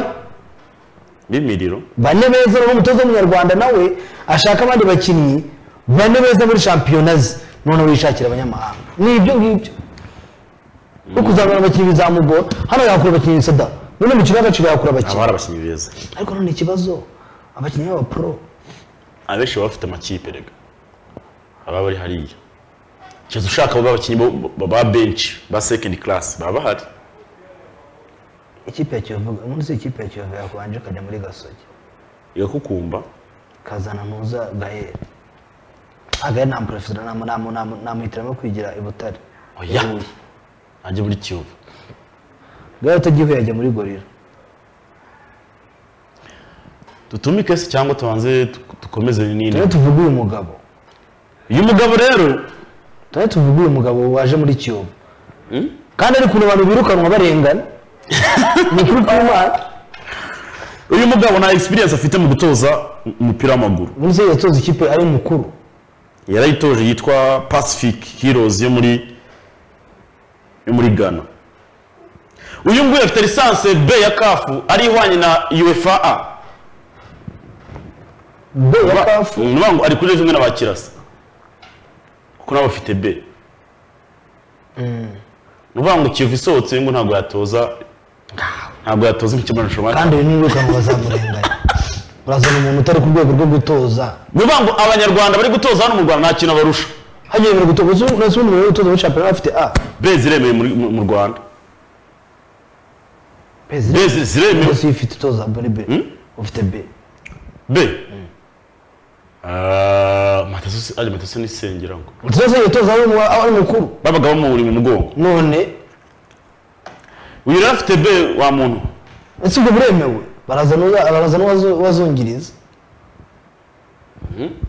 b'imiriro bane beza noneho umutoza w'umunyarwanda nawe ashaka abandi bakinnyi bane beza muri shampiyona ze noneho yishakira abanyamahanga ni ibyo ngibyo no kuzamura abakinnyi bizamugora hano yakura abakinnyi sada none mu kigo y'agaciro yakura haba abakinnyi hari abakinnyi beza ariko none ikibazo abakinnyi b'abapuro abenshi baba bafite amakipe rega baba bari hariya keretse ushaka abo bakinnyi bo- bo- ba benshi ba sekendi karasi baba bahari ikipe ya kiyovu umunsi ikipe ya kiyovu yakwanje ikajya muri gasogi igakukumba kazana muza gaheri agaheri namporofesora namuhitiramo kwigira i butare oya ajya muri kiyovu gaheri utagihuye yajya muri gorira dutumike se cyangwa tubanze tu- dukomeze tujye n'indi tuvuge uyu mugabo uyu mugabo rero tujye tuvuge uyu mugabo waje muri kiyovu kandi ari ukuntu abantu birukanwa barengana ni ukuri kw'imana uyu mugabo nta experience afite mu gutoza umupira w'amaguru umunsi yatoza ikipe ari mukuru yarayitoje yitwa pacific heroes yo muri yo muri ghana uyu nguyu afite lisanse b ya kafu ari ihwanye na uefa a be ya kafu ni ukuvuga ngo ari kuri rimwe n'abakirasa kuko nabo bafite b ni ukuvuga ngo kivu isohotse ngo ntabwo yatoza ntabwo yatoza imikino kandi uyu niwirukanwa bazamurenganya urazana umuntu utari ku rwego rwo gutoza ni ukuvuga ngo abanyarwanda bari gutoza hano mu rwanda nta kintu barusha hagiye biri gutoza uzi- uzi umuntu uri gutoza muri shampiyona afite a b ziremeye muri- mu mu rwanda pezi b ziremewe yose ifite itoza muri b ufite b B. Ah, Mataso ari Mataso ni Sengerango. utoza itoza ari mu- ari mukuru Babaga bamuri mu mugongo. none Uyu rero afite B wa muntu. ese ubwo buremewe barazana uza- barazana uwazo- uwazungiriza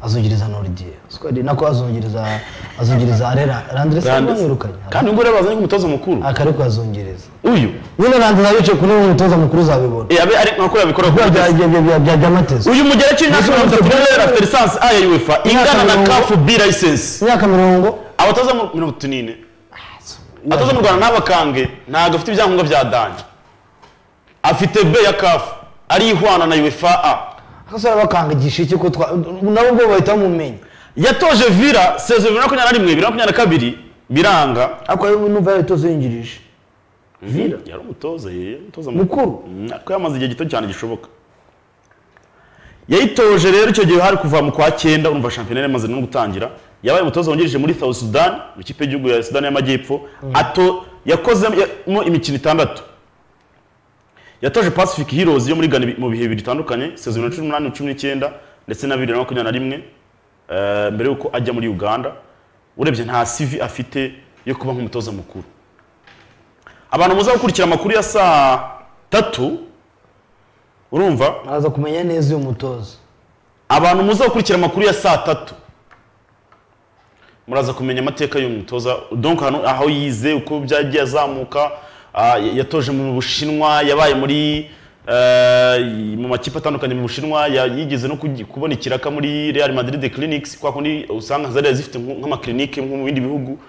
azungiriza noridiye sikwadi nako azungiriza azungiriza arera randrese bamwirukanye Kandi ubwo rero bazanye nk'umutoza mukuru. akariko azungiriza Uyu. nyine randrese abicaye ku ntebe umutoza mukuru uzabibona Eh abe ari nkako yabikora Bya- kuko bya- bya- bya- bya- bya- byamateza uyu mugereki nta kintu afite rero afite lisansi A ya UEFA ingana na mirongo- CAF B license. imyaka mirongo Abatoza mu mirongo itatu n'ine. Abatoza mu Rwanda n'abakange ntabwo afite ibyangombwa bya Danje. Afite B ya CAF ari ihwana na UEFA A. akasore bakangagisha iki ko twa nabo ubwo bahita bamumenya yatoje vira sezo bibiri na makumyabiri na rimwe bibiri na makumyabiri na kabiri biranga ariko rero numva yaritoza yinjirije vira yari umutoza ye yari umutoza Mukuru. Mm, ariko yamaze igihe gito cyane gishoboka yayitoje rero icyo gihe hari kuva mu kwa cyenda urumva shampiyona yari imaze no gutangira yabaye umutoza wungirije muri South Sudan mu kipe y'igihugu ya Sudan y'Amajyepfo ato yakozemo imikino itandatu yatoje Pacific Heroes yo muri Ghana mu bihe bibiri bitandukanye sezo bibiri na cumi n'umunani cumi n'icyenda ndetse na bibiri na makumyabiri na rimwe eh, mbere y'uko ajya muri Uganda urebye nta CV afite yo kuba nk'umutoza mukuru abantu muza gukurikira amakuru ya saa tatu urumva araza kumenya neza uyu mutoza abantu muza gukurikira amakuru ya saa tatu muraza kumenya amateka y'uyu mutoza donc hano aho yize uko byagiye azamuka ah, yatoje mu bushinwa yabaye muri eh, mu makipe atandukanye mu bushinwa ya- yigeze no kugi- kubona ikiraka muri real madrid clinics kwa kundi usanga zari zifite nko- nk'amaklinike nko mu bindi bihugu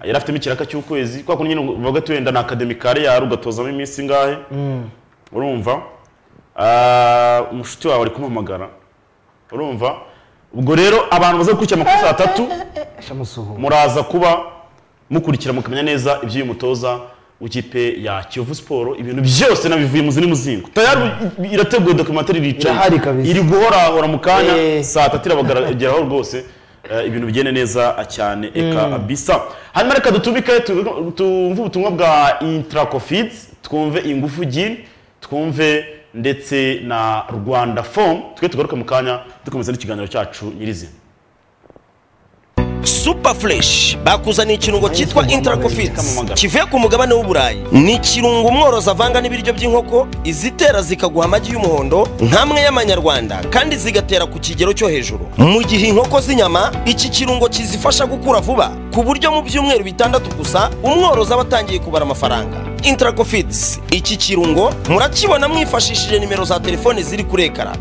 yari afitemo ikiraka cy'ukwezi kwa kundi nyine bavuga ati wenda na akademikare yari ugatozamo iminsi ingahe urumva Ah, umushuti wawe ari kumuhamagara urumva ubwo rero abantu baza gukurikira amakuru saa tatu shamusuhuza muraza kuba mukurikira mukamenya neza iby'uyu mutoza w'ikipe ya Kiyovu Sport ibintu byose nabivuye muzi n'umuzingo tayari irateguye documentary ricaye Irahari kabisa. iri guhorahora mu kanya Eh. saa tatu irabagarageraho rwose eh, ibintu bigende neza cyane eka bisa hanyuma reka dutumike tu- tumve ubutumwa bwa intracofids twumve ingufu gin twumve ndetse na rwanda form twe tugaruke mu kanya dukomeza n'ikiganiro cyacu nyirizina super fresh bakuzaniye ikirungo cyitwa intercofits kamamaga. kivuye ku mugabane w'uburayi ni ikirungo umworozi avanga n'ibiryo by'inkoko izitera zikaguha amagi y'umuhondo nk'amwe y'amanyarwanda kandi zigatera ku kigero cyo hejuru mu gihe inkoko z'inyama iki kirungo kizifasha gukura vuba ku buryo mu byumweru bitandatu gusa umworozi aba atangiye kubara amafaranga intercofits iki kirungo murakibona mwifashishije nimero za telefone ziri kuri ekara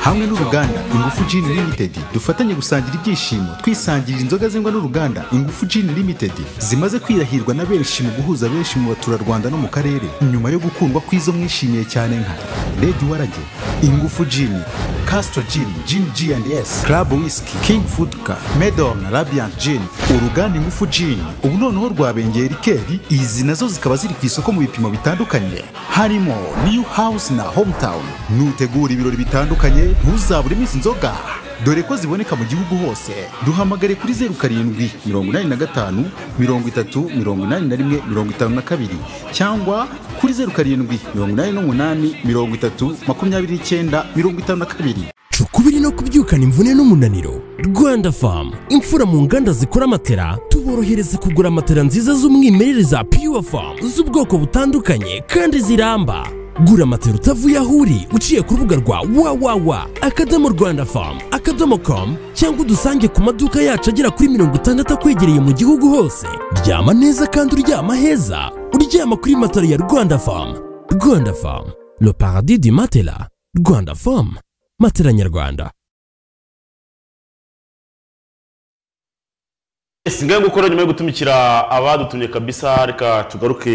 hamwe n'uruganda ingufu Gin limited dufatanye gusangira ibyishimo twisangirira inzoga zengwa n'uruganda ingufu Gin limited zimaze kwirahirwa na benshi mu guhuza benshi mu baturarwanda no mu karere nyuma yo gukundwa kw'izo mwishimiye cyane nka Red warage ingufu Gin Castro Gin Gin G&S Club Whisky King Fudka Medom na Radiant Gin uruganda ingufu Gin ubu noneho rwabengeye rikeri izi nazo zikaba ziri ku isoko mu bipimo bitandukanye harimo New House na Hometown nutegura ibirori bitandukanye ntuzabure iminsi inzoga dore ko ziboneka mu gihugu hose duhamagare kuri zeru karindwi mirongo inani na gatanu mirongo itatu mirongo inani na rimwe mirongo itanu na kabiri cyangwa kuri zeru karindwi mirongo inani n'umunani mirongo itatu makumyabiri n'icyenda mirongo itanu na kabiri cukubiri no kubyukana imvune n'umunaniro rwanda famu imfura mu nganda zikora matera tuborohereza kugura matera nziza z'umwimerere za pure famu z'ubwoko butandukanye kandi ziramba gura matera utavuye aho uri uciye ku rubuga rwa wawawa akadomo rwanda famu akadomo komu cyangwa udusange ku maduka yacu agera kuri mirongo itandatu akwegereye mu gihugu hose ryama neza kandi uryama heza uryama kuri matera ya rwanda famu rwanda famu le paradis du matela rwanda famu matera nyarwanda ese ngahe gukora nyuma yo gutumikira abadutumye kabisa reka tugaruke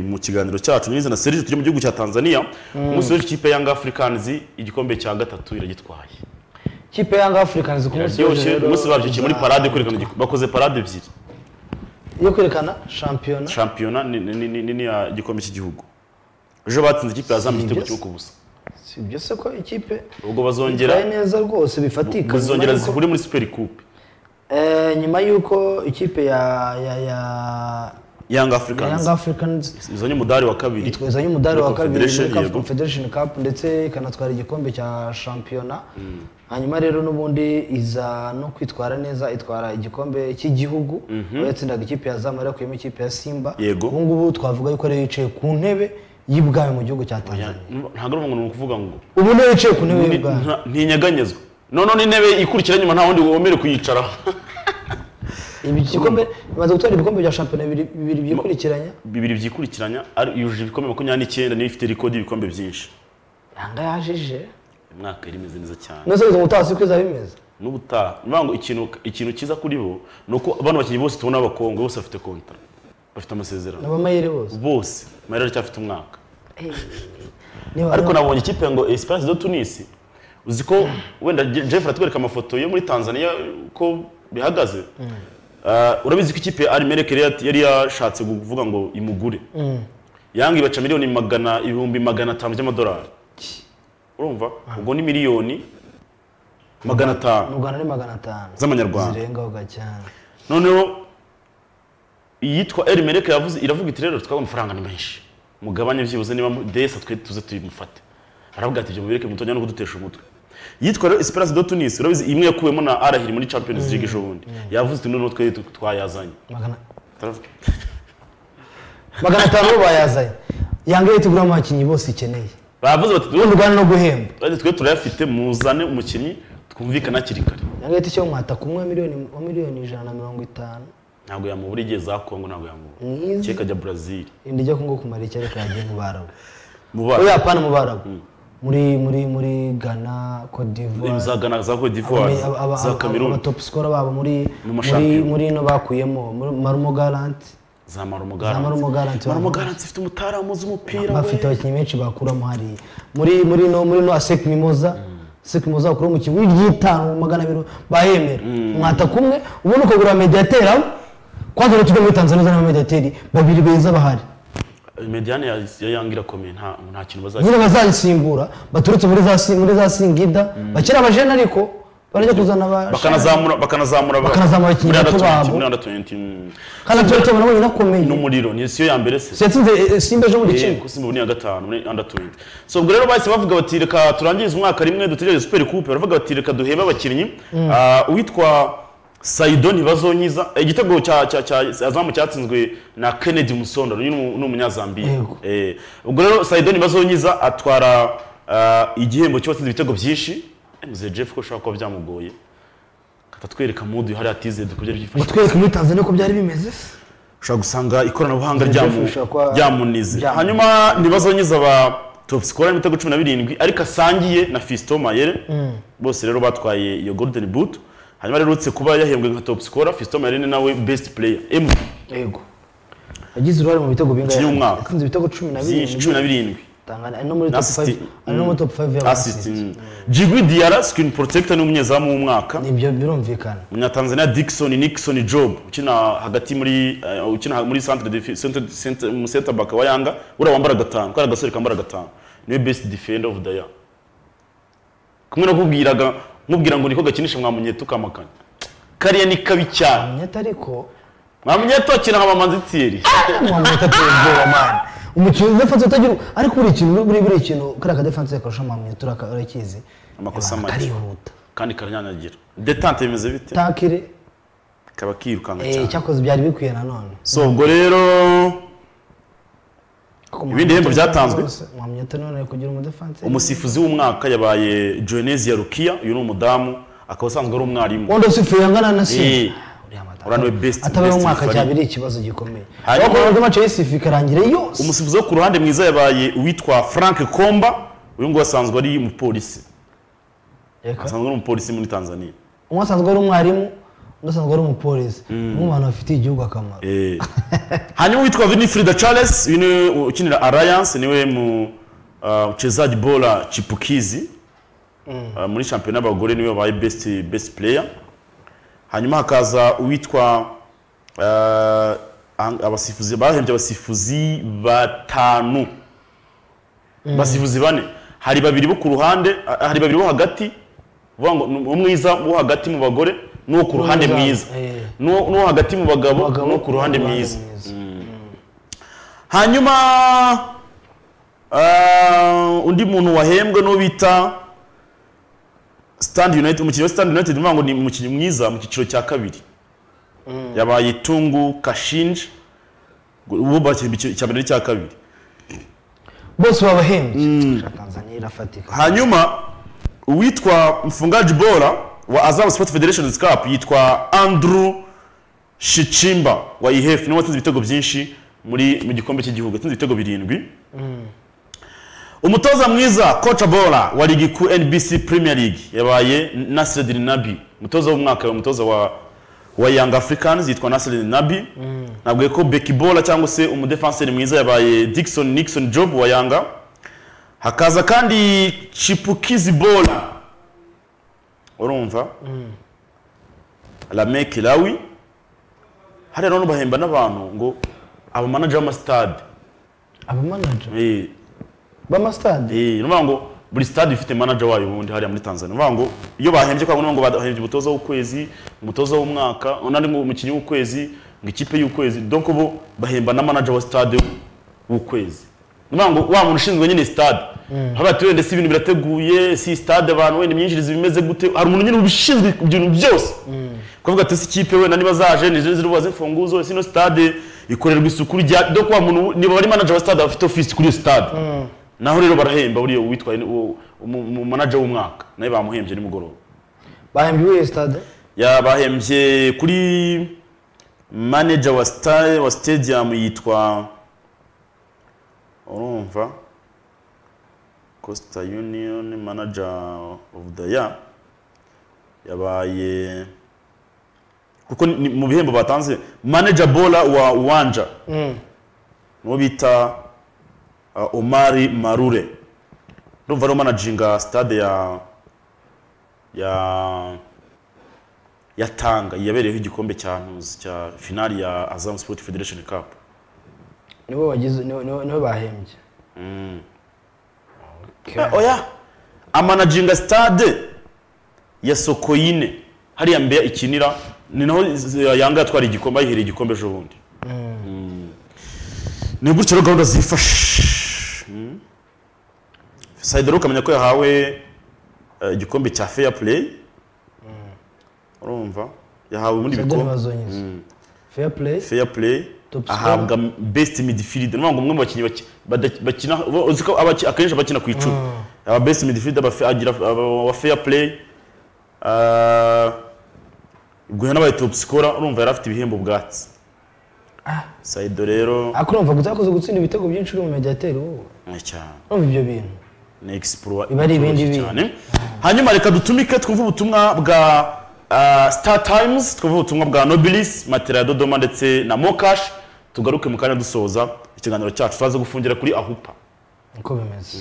mu kiganiro cyacu n'izi na serivisi turi mu gihugu cya tanzania umunsi w'ejo ikipe yanga afurikanizi igikombe cya gatatu iragitwaye kipe yanga afurikanizi ku munsi w'ejo iraryoshye rero, umunsi babyukiye muri parade kwerekana igik- bakoze parade ebyiri yo kwerekana shampiyona shampiyona ni- ni- ni- ni- n'iya gikombe cy'igihugu ejo batsinze ikipe ya zambia igitego cyo ku busa si ibyo se ko ikipe ubwo bazongera itwaye neza rwose bifatika nyuma bazongera y'uko- zihurire muri super coupe Eh, nyuma y'uko ikipe ya ya ya yanga ya Young afurikanizi Africans izanye umudari wa kabiri itwezanye umudari wa kabiri Confederation, muri CAF yego. Confederation Cup ndetse ikanatwara igikombe cya shampiyona hanyuma rero n'ubundi iza no kwitwara neza itwara igikombe cy'igihugu aho yatsindaga ikipe ya Zama yakuyemo ikipe ya Simba Yego. ubu ngubu twavuga yuko rero yicaye ku ntebe y'ibwami mu gihugu cya Ya- Tanzania ntabwo ari umuntu ni ukuvuga ngo ubu niwe yicaye ku ntebe Ni- y'ibwami nta- ntinyeganyezwa noneho n'intebe ikurikira nyuma nta wundi wemerewe kuyicaraho ibi gikombe bimaze gutwara ibikombe bya shampiyona bibiri bibiri byikurikiranya bibiri byikurikiranya ari- yujuje ibikombe makumyabiri n'icyenda niyo ifite rikodi y'ibikombe byinshi yanga yajije Uyu mwaka yari imeze neza cyane nose ubuzima butaha si kwiza bimeze n'ubutaha ni ukuvuga ngo ikintu ikintu cyiza kuri bo ni uko abana bakinnyi bose tubona b'abakongwe bose bafite kontara bafite amasezerano n'abamayeri bose bose mayira aracyafite umwaka niba ariko nabonye ikipe ngo Esperance de Tunis uzi ko wenda Je- Jeff aratwereka amafoto yo muri Tanzania ko bihagaze Ah, urabizi ko ikipe Al-Merrikh yari yat- yari yashatse kuvuga ngo imugure Yanga ibaca miliyoni magana ibihumbi magana atanu by'amadolari urumva ubwo ni miliyoni magana atanu mu Rwanda ni magana atanu Z'amanyarwanda. zirengaho cyane noneho iyitwa eri mereke yavuze iravuga iti rero twabonye amafaranga ni menshi mugabanye byibuze niba mu- desa twe tuze tuyimufate aravuga ati ibyo mubireke mutojya no kudutesha umutwe yitwa rero esperance de tunis urabizi imwe yakuwemo na arahiri muri champions league ejo bundi yavuze ati noneho twe tu- twayazanye magana Turavuga, magana atanu bo bayazanye yanga leta iguramo abakinnyi bose ikeneye baravuze bati mu "Twe- Rwanda no guhemba twe- twe turayafite muzane umukinnyi twumvikane hakiri kare yanga leta icyo mwata ku mwe miliyoni wa miliyoni ijana na mirongo itanu ntabwo yamubura igihe za kongo ntabwo yamubura Mwiza. keka ajya brazil indi ijya kungo kumara icyo ariko yagiye mu Barabu muba oya apana mu Barabu muri muri muri Ghana Cote d'Ivoire za Ghana, za cote d'ivoire Aba- aba- aba- za cameroon aba top scorer babo muri Mu muri mashampiyona. muri ino bakuyemo muri Marumo Garanti za marumo garanti Marumo Garanti. marumo garanti ifite umutaramu uzi umupira bafite we. abakinnyi benshi bakuramo hariya muri muri no muri no Asec Mimoza Asec Mimoza bakura mu kigwi ry'itanu magana abiri bahemera mwata kumwe ubundi ukagura mediateri aho kwanza rero tujya muri Tanzania uzana mediateri babiri beza bahari Mediane ya, ya Yanga irakomeye nta nta kintu bazajya nyine bazayisimbura baturutse muri za si- muri za Singida bakiri abajene ariko barajya kuzana aba bakanazamura bakanazamura ba- Bakanazamura abakinnyi muri bato under 20, babo. muri under 20, mm. kandi abaturage banabonye inakomeye n'umuriro ni siyo ya mbere se yatsinze eh, Simba ejo mu Eh, giciro kuko simba ni iya gatanu muri under 20 so ubwo rero bahise bavuga bati reka turangize umwaka rimwe dutegereze super coupe baravuga bati reka duhebe abakinnyi Ah, uwitwa Saido ntibazonyiza igitego cya cya cya azamu cyatsinzwe na Kennedy Musondo uyu ni umu- ni umunyazambiya Yego. Eh, ubwo rero Saido ntibazonyiza atwara ah, igihembo cy'uwatsinze ibitego byinshi Eh, muzehe Jeff ko ushobora kuba byamugoye katatwereka mudu hari atize dukubye byifashe batwereka muri Tanzania ko byari bimeze ushobora gusanga ikoranabuhanga ryamu- ushobora kuba- ryamunize ryamu- hanyuma ntibazonyiza aba topsikora n'ibitego cumi na birindwi ariko asangiye na fisito mayere bose rero batwaye iyo golden boot hanyuma rero uretse kuba yahembwe nka topsikora fisito mayere ni nawe best player emu yego yagize uruhare mu bitego bingahe Umukinnyi w'umwaka. yatsinze ibitego cumi na byinshi cumi na birindwi Tangana ari no muri Na top 5 assist- ari no muri top 5 assist jigwi diara screen protector ni umunyezamu w'umwaka ibyo birumvikana umunyatanzania Dickson Nixon Job ukina hagati muri eh, ukina muri centre defi- centre- centre- mu center back wa Yanga ura wambara gatanu kara gasore kambara gatanu niwe best defender of the year kumwe no kubwiraga mubwira ngo niko gakinisha mwamunye tukamakanya kariya ni kabi cyane nyata ariko mwamunye tukina nka mamanzi tsiri mwamwita tuyobwoba mani umukinnyi defanse utagira ariko buri kintu buri buri kintu kariya kadefanse karusha mwamwita urakizi amakosa Abantu make. karihuta kandi karanyanyagira detante bimeze bite takire kaba kirukanka eh, cyane cyakoze byari bikwiye nanone so ubwo rero Ibindi bihembo byatanzwe? mwamwita none kugira umudefanse umusifuzi w'umwaka yabaye joanesi ya rukiya uyu ni umudamu akaba asanzwe ari umwarimu wondo sifuye angana na Eh, si Orano best- atabaye best umwaka referee. cyaba ari ikibazo gikomeye Hanyuma- ariko nubwo mace y'isifu ikarangira yose umusifuzi wo ku ruhande mwiza yabaye uwitwa frank komba uyu nguyu asanzwe ari umupolisi Reka. asanzwe ari umupolisi muri tanzania umwe asanzwe ari umwarimu undi asanzwe ari umupolisi umwe mu bantu bafitiye igihugu akamaro Eh. hanyuma uwitwa vinifrida charles uyu ni ukinira alliance niwe mu ah, mchezaji bora chipukizi Ah, muri shampiyona y'abagore niwe wabaye best best player hanyuma hakaza uwitwa ah, ang- abasifuzi bahembye abasifuzi batanu abasifuzi bane hari babiri bo ku ruhande ah, hari babiri bo hagati vuga ngo ni umwiza wo hagati mu bagore n'uwo ku ruhande N'umwiza, mwiza eh. n'uwo n'uwo hagati mu bagabo Abagabo no ku ruhande n'abandi mwiza hanyuma ah, undi muntu wahembwe n'uwo bita stand united umukinnyi wa stand united nivuga ngo ni umukinnyi mwiza mu cyiciro cya kabiri yabaye tungu kashinji ubu bakinnye icya mbere n'icya kabiri bose babahembye tanzania irafatika hanyuma uwitwa mfungaji bora wa azam sport federation cup yitwa andrew shichimba wa ihef niwe watsinze ibitego byinshi muri mu gikombe cy'igihugu yatsinze ibitego birindwi umutoza mwiza koca bora wa ligi ku nbc premier league yabaye nasiredin nabi umutoza w'umwaka yabaye umutoza wa wa young africans yitwa nasiredin nabi navuga ko beki bora cyangwa se umudefanseri mwiza yabaye dixon nixon job wa yanga hakaza kandi chipukizi bora urumva lameki lawi hariya none bahemba n'abantu ngo abamanaje b'amasitade abamanaja Eh, b'amasitade Eh, nuvuga ngo buri stade ifite manager wayo ubundi hariya muri Tanzania. Nuvuga ngo iyo bahembye kwa ngo bahembye umutoza w'ukwezi, umutoza w'umwaka, unandi ngo umukinnyi w'ukwezi, ngo ikipe y'ukwezi. Donc ubu bahemba na manager wa stade w'ukwezi. Nuvuga ngo wa muntu ushinzwe nyine stade. Haba ati wende si ibintu birateguye, si stade abantu wenda imyinjirize bimeze gute? Hari umuntu nyine ubishinzwe ibintu byose. Kuvuga ati si ikipe wenda niba zaje ni ziri bubaze imfunguzo, sino stade ikorerwa isuku rya. Donc wa muntu niba ari manager wa stade afite office kuri iyo stade naho rero barahemba buriya uwitwaye umumanaja w'umwaka nawe bamuhembye nimugoroba bahembye uw'iyo stade yabahembye kuri manager wa sta- wa stadium yitwa urumva costa union manager of the year yabaye kuko ni- mu bihembo batanze manager bola wa wanja nuwo bita uh, omari marure urumva ariwo manajinga stade ya ya yatanga yabereyeho igikombe cya ntuzi cya finali ya Azam Sport Federation Cup nibo bagize nibo- nibo nibo bahembye Okay. Eh, oya amanajinga stade ya Sokoine hariya mbeya ikinira ni naho z- yanga yatwara igikombe ayihereye igikombe ejo bundi Mm. ni gutyo rero gahunda zifashe Mm. Said rero ukamenya ko yahawe eh, igikombe cya fair play urumva yahawe ibindi Senderi bikombe bazonyeza fair play fair play Top ahabwa best midfield ni ngo umwe mu bakinnyi baki- bada- bakina uba- uzi ko abaki- akenshi abakina ku icumi aba best midfield aba fa- agira aba- wa fair play Ah, ubwo yanabaye top scorer urumva yari afite ibihembo bwatsi Saido rero ariko urumva gusa yakoze gutsinda ibitego byinshi uri mu mediateri wowe eh, cyane urumva ibyo bintu ni exploit Biba ari ibindi itoroshye bintu. cyane. hanyuma reka dutumike twumve ubutumwa bwa ah, star times twumve ubutumwa bwa nobilis matera ya dodoma ndetse na mokash tugaruke mu kanya dusoza ikiganiro cyacu turaza gufungira kuri ahupa niko bimeze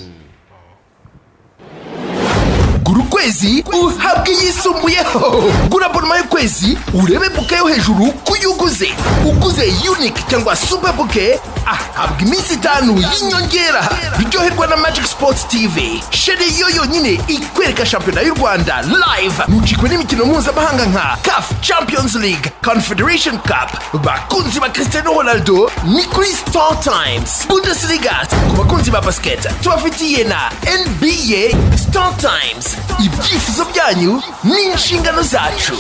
gura ukwezi kwezi uhabwe iyisumbuyeho gura abonoma y'ukwezi urebe buke yo hejuru ku yo uguze uguze unike cyangwa super buke ahabwa iminsi itanu y'inyongera biryoherwa na magic sports tv sheri yo yonyine ikwereka shampiyona y'u rwanda live mucikwe n'imikino mpuzamahanga nka caf champions league confederation cup bakunzi ba cristiano ronaldo ni kuri star times bundesliga ku bakunzi ba basiketi tubafitiye na nba star times ibyifuzo byanyu ni inshingano zacu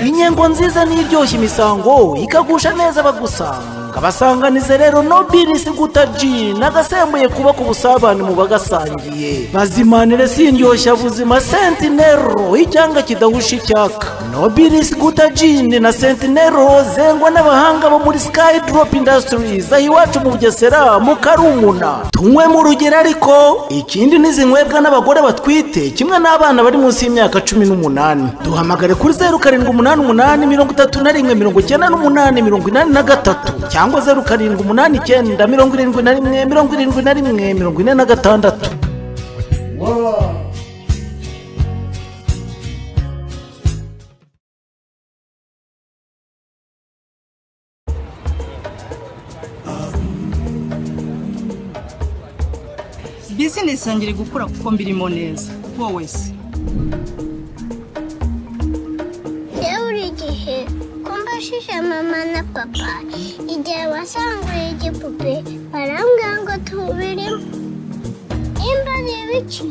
inyengo nziza n'iryoshya imisango ikagusha neza abagusanga basanganize rero nobilisi guta ji nagasembuye kubaka ubusabane mu bagasangiye bazimanire sindyoshya buzima sentinero icyanga kidahusha icyaka nobilisi guta jini na sentinero zengwa n'abahanga bo muri sky drop industries aho iwacu mu bugesera mu karumuna tunywe mu rugero ariko ikindi n'izinywebwa n'abagore batwite kimwe n'abana bari munsi y'imyaka cumi n'umunani duhamagare kuri zeru karindwi umunani umunani mirongo itatu na rimwe mirongo icyenda n'umunani mirongo inani na gatatu cyangwa zeru karindwi umunani icyenda mirongo irindwi na rimwe mirongo irindwi na rimwe mirongo ine na gatandatu bizinesi yanjye iri gukura kuko mbirimo neza wowe se buri gihe ko mbashije mama na papa igihe wasanguriye igipupe barambwira ngo tubirimo nimba reba iki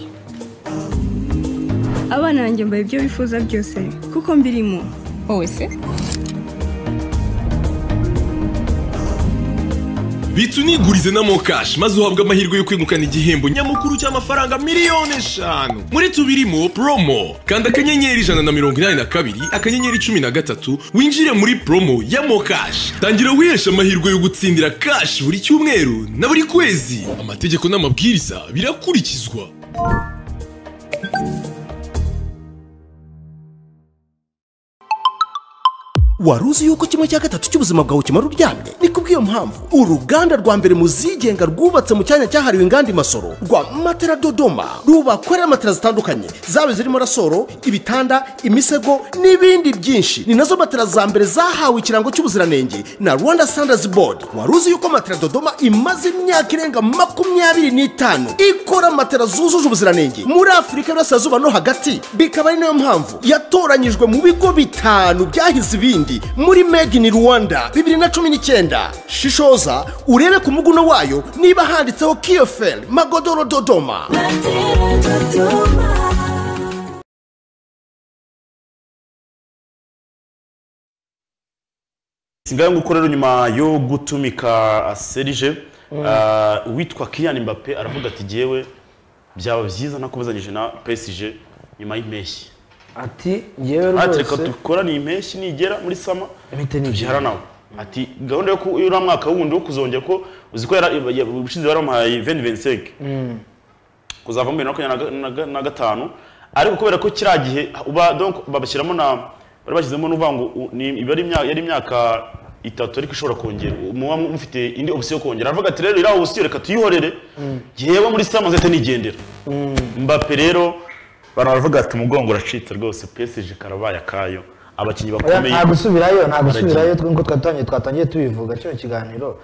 abana banjye mbaye ibyo bifuza byose kuko mbirimo wowe se bitsa unigurize na mokashi maze uhabwe amahirwe yo kwegukana igihembo nyamukuru cy'amafaranga miliyoni eshanu muri tubirimo promo kanda akanyenyeri ijana na mirongo inani na kabiri akanyenyeri cumi na gatatu winjire muri promo ya mokashi tangira wiheshe amahirwe yo gutsindira kashi buri cyumweru na buri kwezi amategeko n'amabwiriza birakurikizwa wari uzi yuko kimwe cya gatatu cy'ubuzima bwawe kimara uryamye ni kubw'iyo mpamvu uruganda rwa mbere mu zigenga rwubatse mu cyanya cyahariwe inganda imasoro rwa matera dodoma rubakorera matera zitandukanye zaba zirimo rasoro ibitanda imisego n'ibindi byinshi ni nazo matera za mbere zahawe ikirango cy'ubuziranenge na rwanda standards board wari uzi yuko matera dodoma imaze imyaka irenga makumyabiri n'itanu ikora matera zujuje ubuziranenge muri afurika y'uburasirazuba no hagati bikaba ari nayo mpamvu yatoranyijwe mu bigo bitanu byahize ibindi muri made in rwanda bibiri na cumi n'icyenda shishoza urebe ku muguno wayo niba handitseho kiyoferi magodoro dodoma sigaye nguko rero nyuma yo gutumika serije uwitwa kiyani mbappe aravuga ati jyewe byaba byiza nakomezanyije na pesije nyuma y'impeshyi ati yewe ati reka rwose dukorane impeshyi nigera muri sama Imite nigera. byihara nawe ati gahunda yo ku- y'uriya mwaka wundi wo kuzongera ko uzi ko yara- ya- ubushize baramuhaye veni venseke kuzava muri bibiri na makumyabiri na ga- na gatanu ariko kubera ko kiriya gihe uba donc babashyiramo na bari bashyizemo n'uvuga ngo u- ni- iba ari imya- yari imyaka itatu ariko ishobora kongera muba mufite indi opsiyo yo kongera aravuga ati rero iriya opsiyo reka tuyihorere yewe muri sama nzahita nigendera mbappe rero baravuga ati umugongo uracitse rwose PSG karabaye akayo abakinnyi Oya, bakomeye nta gusubirayo nta gusubirayo baragiye. twe nkuko twatangiye twatangiye tubivuga kino kiganiro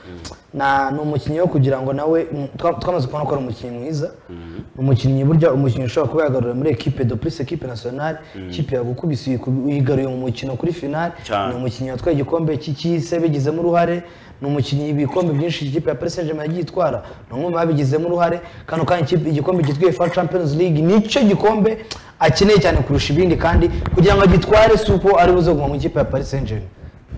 na ni umukinnyi wo kugira ngo nawe mm, twa- twamaze kubona ko ari umukinnyi mwiza umukinnyi burya umukinnyi ushobora kuba yagarura muri ekipe de plus ekipe nationale ikipe yagukubise uyiku- uyigaruye mu mukino kuri finale Cyane. ni umukinnyi watwaye igikombe cy'isi bigizemo uruhare ni umukinnyi ibikombe byinshi ikipe ya Paris Saint-Germain yagiye itwara ni umwe mu babigizemo uruhare kano kanya ikipe- igikombe cyitwa UEFA Champions League nicyo gikombe akeneye cyane kurusha ibindi kandi kugira ngo agitware si uko ari buze kuguma mu ikipe ya Paris Saint-Germain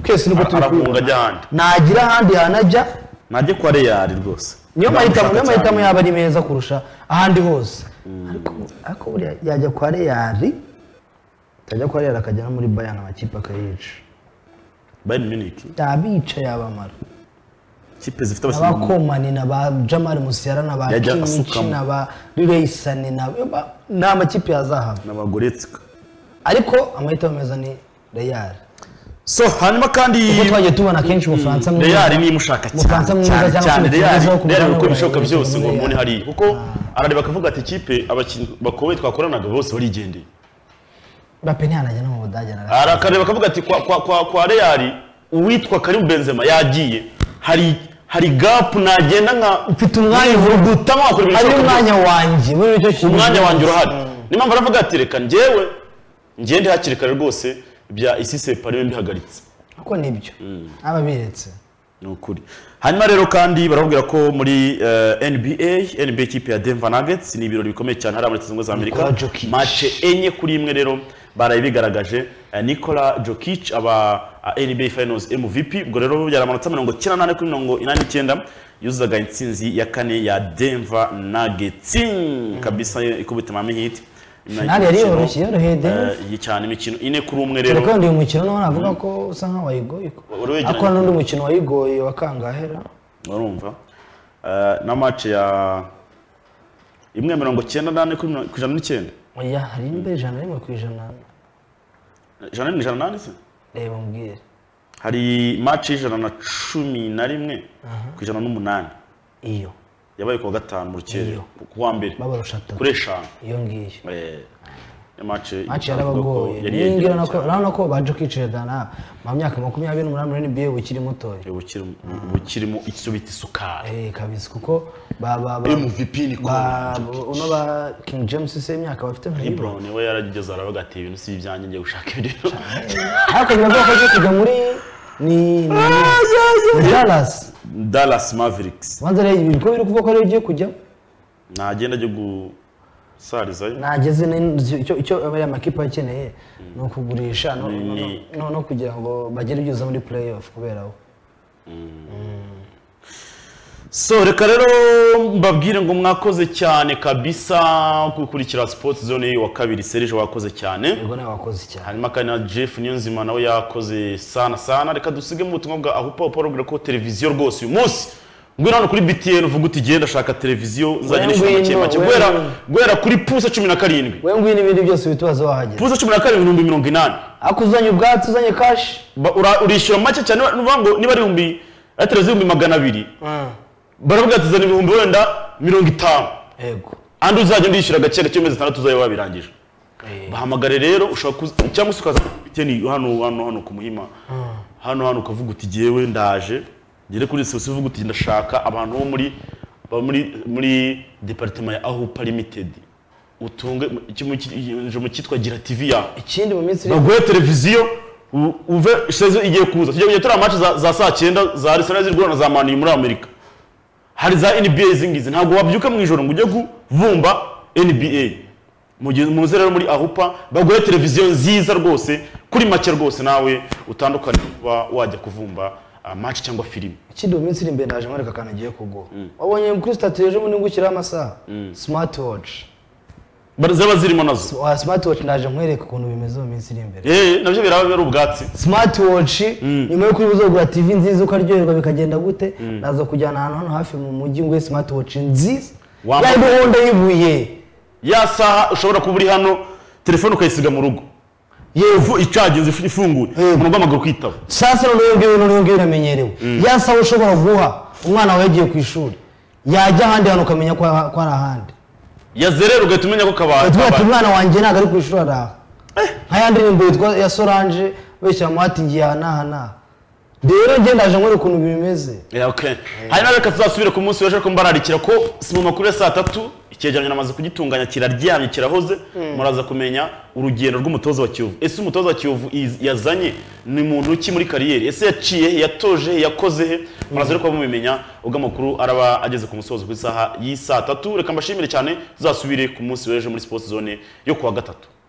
twese nibwo turi Arafunga kubibona. ajya ahandi. ntagira ahandi hantu ajya najye kwa Real rwose niyo mahitamo niyo Ndamushaka mahitamo cyane. yaba ari meza kurusha ahandi hose ariko ariko buriya yajya kwa Real yajya kwa Real akajya no muri Bayern amakipe akayica Bayern Munich yabica yabamara kipe zifite abakinnyi abakomani na ba jamal musiyara na ba Yajya kimici asukamo. na ba rireysane na ba- ni amakipe ya zahabu n'abagoretsika ariko amahitamo meza ni reyari so hanyuma kandi kuko twagiye tubona kenshi umufaransa mwiza Real niba ushaka cyane Umufaransa mwiza cyane cyangwa cyane se Real umutoza wo ku Real mugabane uko wa bishoboka Real byose ngo muri mubone Real. hariya kuko arareba akavuga ati ikipe abakinnyi bakomeye twakoranaga bose barigendeye bape ntiyanajya no mu budage na gato Hari akareba akavuga ati kwa kwa kwa kwa Real uwitwa Karim Benzema yagiye hari hari gap nagenda nka mfite umwanya dutama wakora ibintu ari byose. umwanya wanjye muri icyo kintu umwanya wanjye urahari niyo mpamvu aravuga ati reka njyewe ngende hakiri kare rwose bya isi separe mbihagaritse kuko nibyo aba biretse ni ukuri hanyuma rero kandi barakubwira ko muri eh, nba nba kipe ya denver nuggets ni ibirori bikomeye cyane hariya muri zungu za amerika Nikola Jokic. mace enye kuri imwe rero baraye bigaragaje Eh, nikola jokic aba ah, nba finals mvp ubwo rero byaramanutse mirongo icyenda n'ane kuri mirongo inani n'icyenda yuzuzaga intsinzi ya kane ya denver nuggets kabisa ikubita mami hit Finale yari yoroshye, yoroheye Denver. Eh, cyane imikino ine kuri umwe rero reka undi mukino nawe navuga ko usa nkaho wayigoye Wari wegeranye. ako n'undi mukino wayigoye wa kangahera urumva Eh, na match ya imwe mirongo icyenda n'ane kuri mirongo- ku ijana n'icyenda oya hari nimba ijana rimwe ku ijana ijana ni ijana n'ane se reba umbwire hari match y'ijana na cumi na rimwe Aha. ku ijana n'umunani iyo yabaye ku wa gatanu mu rukerera ku wa mbere babarusha atatu kuri eshanu iyo ngiyo Eh, ya match match avuga ko yarabagoye yari ningira yegeranye nako urabona ko baje kwicira dana mu myaka makumyabiri n'umunani muri NBA ukiri mutoya cyane. Bukiri mu- bukirimo isubita isukari eh kabisa kuko ba ba ba MVP Nikola ba uno ba King James se imyaka bafite nka lebron we yarageze aravuga ati ibintu si ibyanjye ngiye gushaka ibiriro ariko nyuma y'uko aje kujya muri ni ni Dallas dallas mavericks banza rero ibintu ko biri kuvuga ko ariyo ugiye kujya ntagenda ajya gusarizayo nageze n'inzu- icyo icyo aba ari amakipe akeneye ni ukugurisha no- no- Ni- no- no kugira ngo bagere ibyiza muri playoff kubera we so reka rero mbabwire ngo mwakoze cyane kabisa gukurikira sports zone wa kabiri serije wakoze cyane ubwo nawe wakoze cyane hanyuma kandi na jeff niyonzima nawe yakoze sana sana reka dusige mu butumwa bwa ahupa ahupa arabwira ko televiziyo rwose uyu munsi ngwino hano kuri btn uvuga uti genda shaka televiziyo nzagenda inshuro make ngwino, make we guhera ngwino. guhera kuri pusa cumi na karindwi we ngwino ibindi byose bitubaza wahagera pusa cumi na karindwi ibihumbi mirongo inani ariko uzanye ubwatsi uzanye kashi Ba- ura- urishyura make cyane ni ukuvuga ngo niba ari ibihumbi ari televiziyo ibihumbi magana abiri baravuga ati zana ibihumbi wenda mirongo itanu yego andi uzajya ndishyura agaciro cy'amezi atandatu uzajya wabirangije bahamagare rero ushobora kuza cyangwa se ukaza kuri biteni hano hano hano ku muhima hano hano ukavuga uti jyewe ndaje ngere kuri sosiyo uvuga uti ndashaka abantu bo muri ba- muri muri departement ya ahupa limited utunge ikintu mu cyitwa gira tv ya ikindi mu minsi iri baguhe televiziyo u- uve shezo igiye kuza tujya kujya tureba match za, za saa cyenda za arsenal ziri guhura na za mani muri amerika hari za nba izi ngizi ntabwo wabyuka mu ijoro ngo ujye kuvumba nba mugihe muze rero muri ahupa baguhe televiziyo nziza rwose kuri make rwose nawe utandukanye no kuba wajya kuvumba ah, match cyangwa filime ikindi mu minsi iri imbere naje nkwereka akantu agiye kuguha wabonye kuri statut ejo bundi ngushyiraho amasaha smart watch ziba zirimo nazo wa smart watch ndaje nkwereka ukuntu bimeze mu minsi iri imbere eh nabyo biraba ari ubwatsi smart watch nyuma y'uko uba uzagura tv nziza ukaryoherwa bikagenda gute naza kujyana ahantu hano hafi mu mujyi nguhe smart watch nziza Wamba- ya gahunda y'ibuye ya saha ushobora kuba uri hano telefone ukayisiga mu rugo yevu icaginze ifunguye umuntu uguhamagara ukitaba saa sita n'uruhu rw'iwe n'uruhu rw'iwe iramenyerewe ya saha ushobora guha umwana wawe yagiye ku ishuri yajya ahandi hantu ukamenya ko ko ari ahandi yazerera ugahita umenya ko kabari tuba ati umwana wanjye ntabwo ari ku ishuri araha nk'aya ndirimbo yitwa ya solange beshyira mu hati ngiye aha n'aha n'aha rero ngenda aje nkora ukuntu bimeze hanyuma reka tuzasubire ku munsi w'ejo ariko mbararikira ko si mu makuru ya saa tatu icyegeranyo namaze kugitunganya kiraryamye kirahoze muraza kumenya urugendo rw'umutoza wa kiyovu ese umutoza wa kiyovu iz- yazanye ni muntu ki muri kariyeri ese yaciye he yatoje he yakoze he muraza rero kuba mubimenya ubwo amakuru araba ageze ku musozo ku isaha y'isaa tatu reka mbashimire cyane tuzasubire ku munsi w'ejo muri sipoti zone yo ku wa gatatu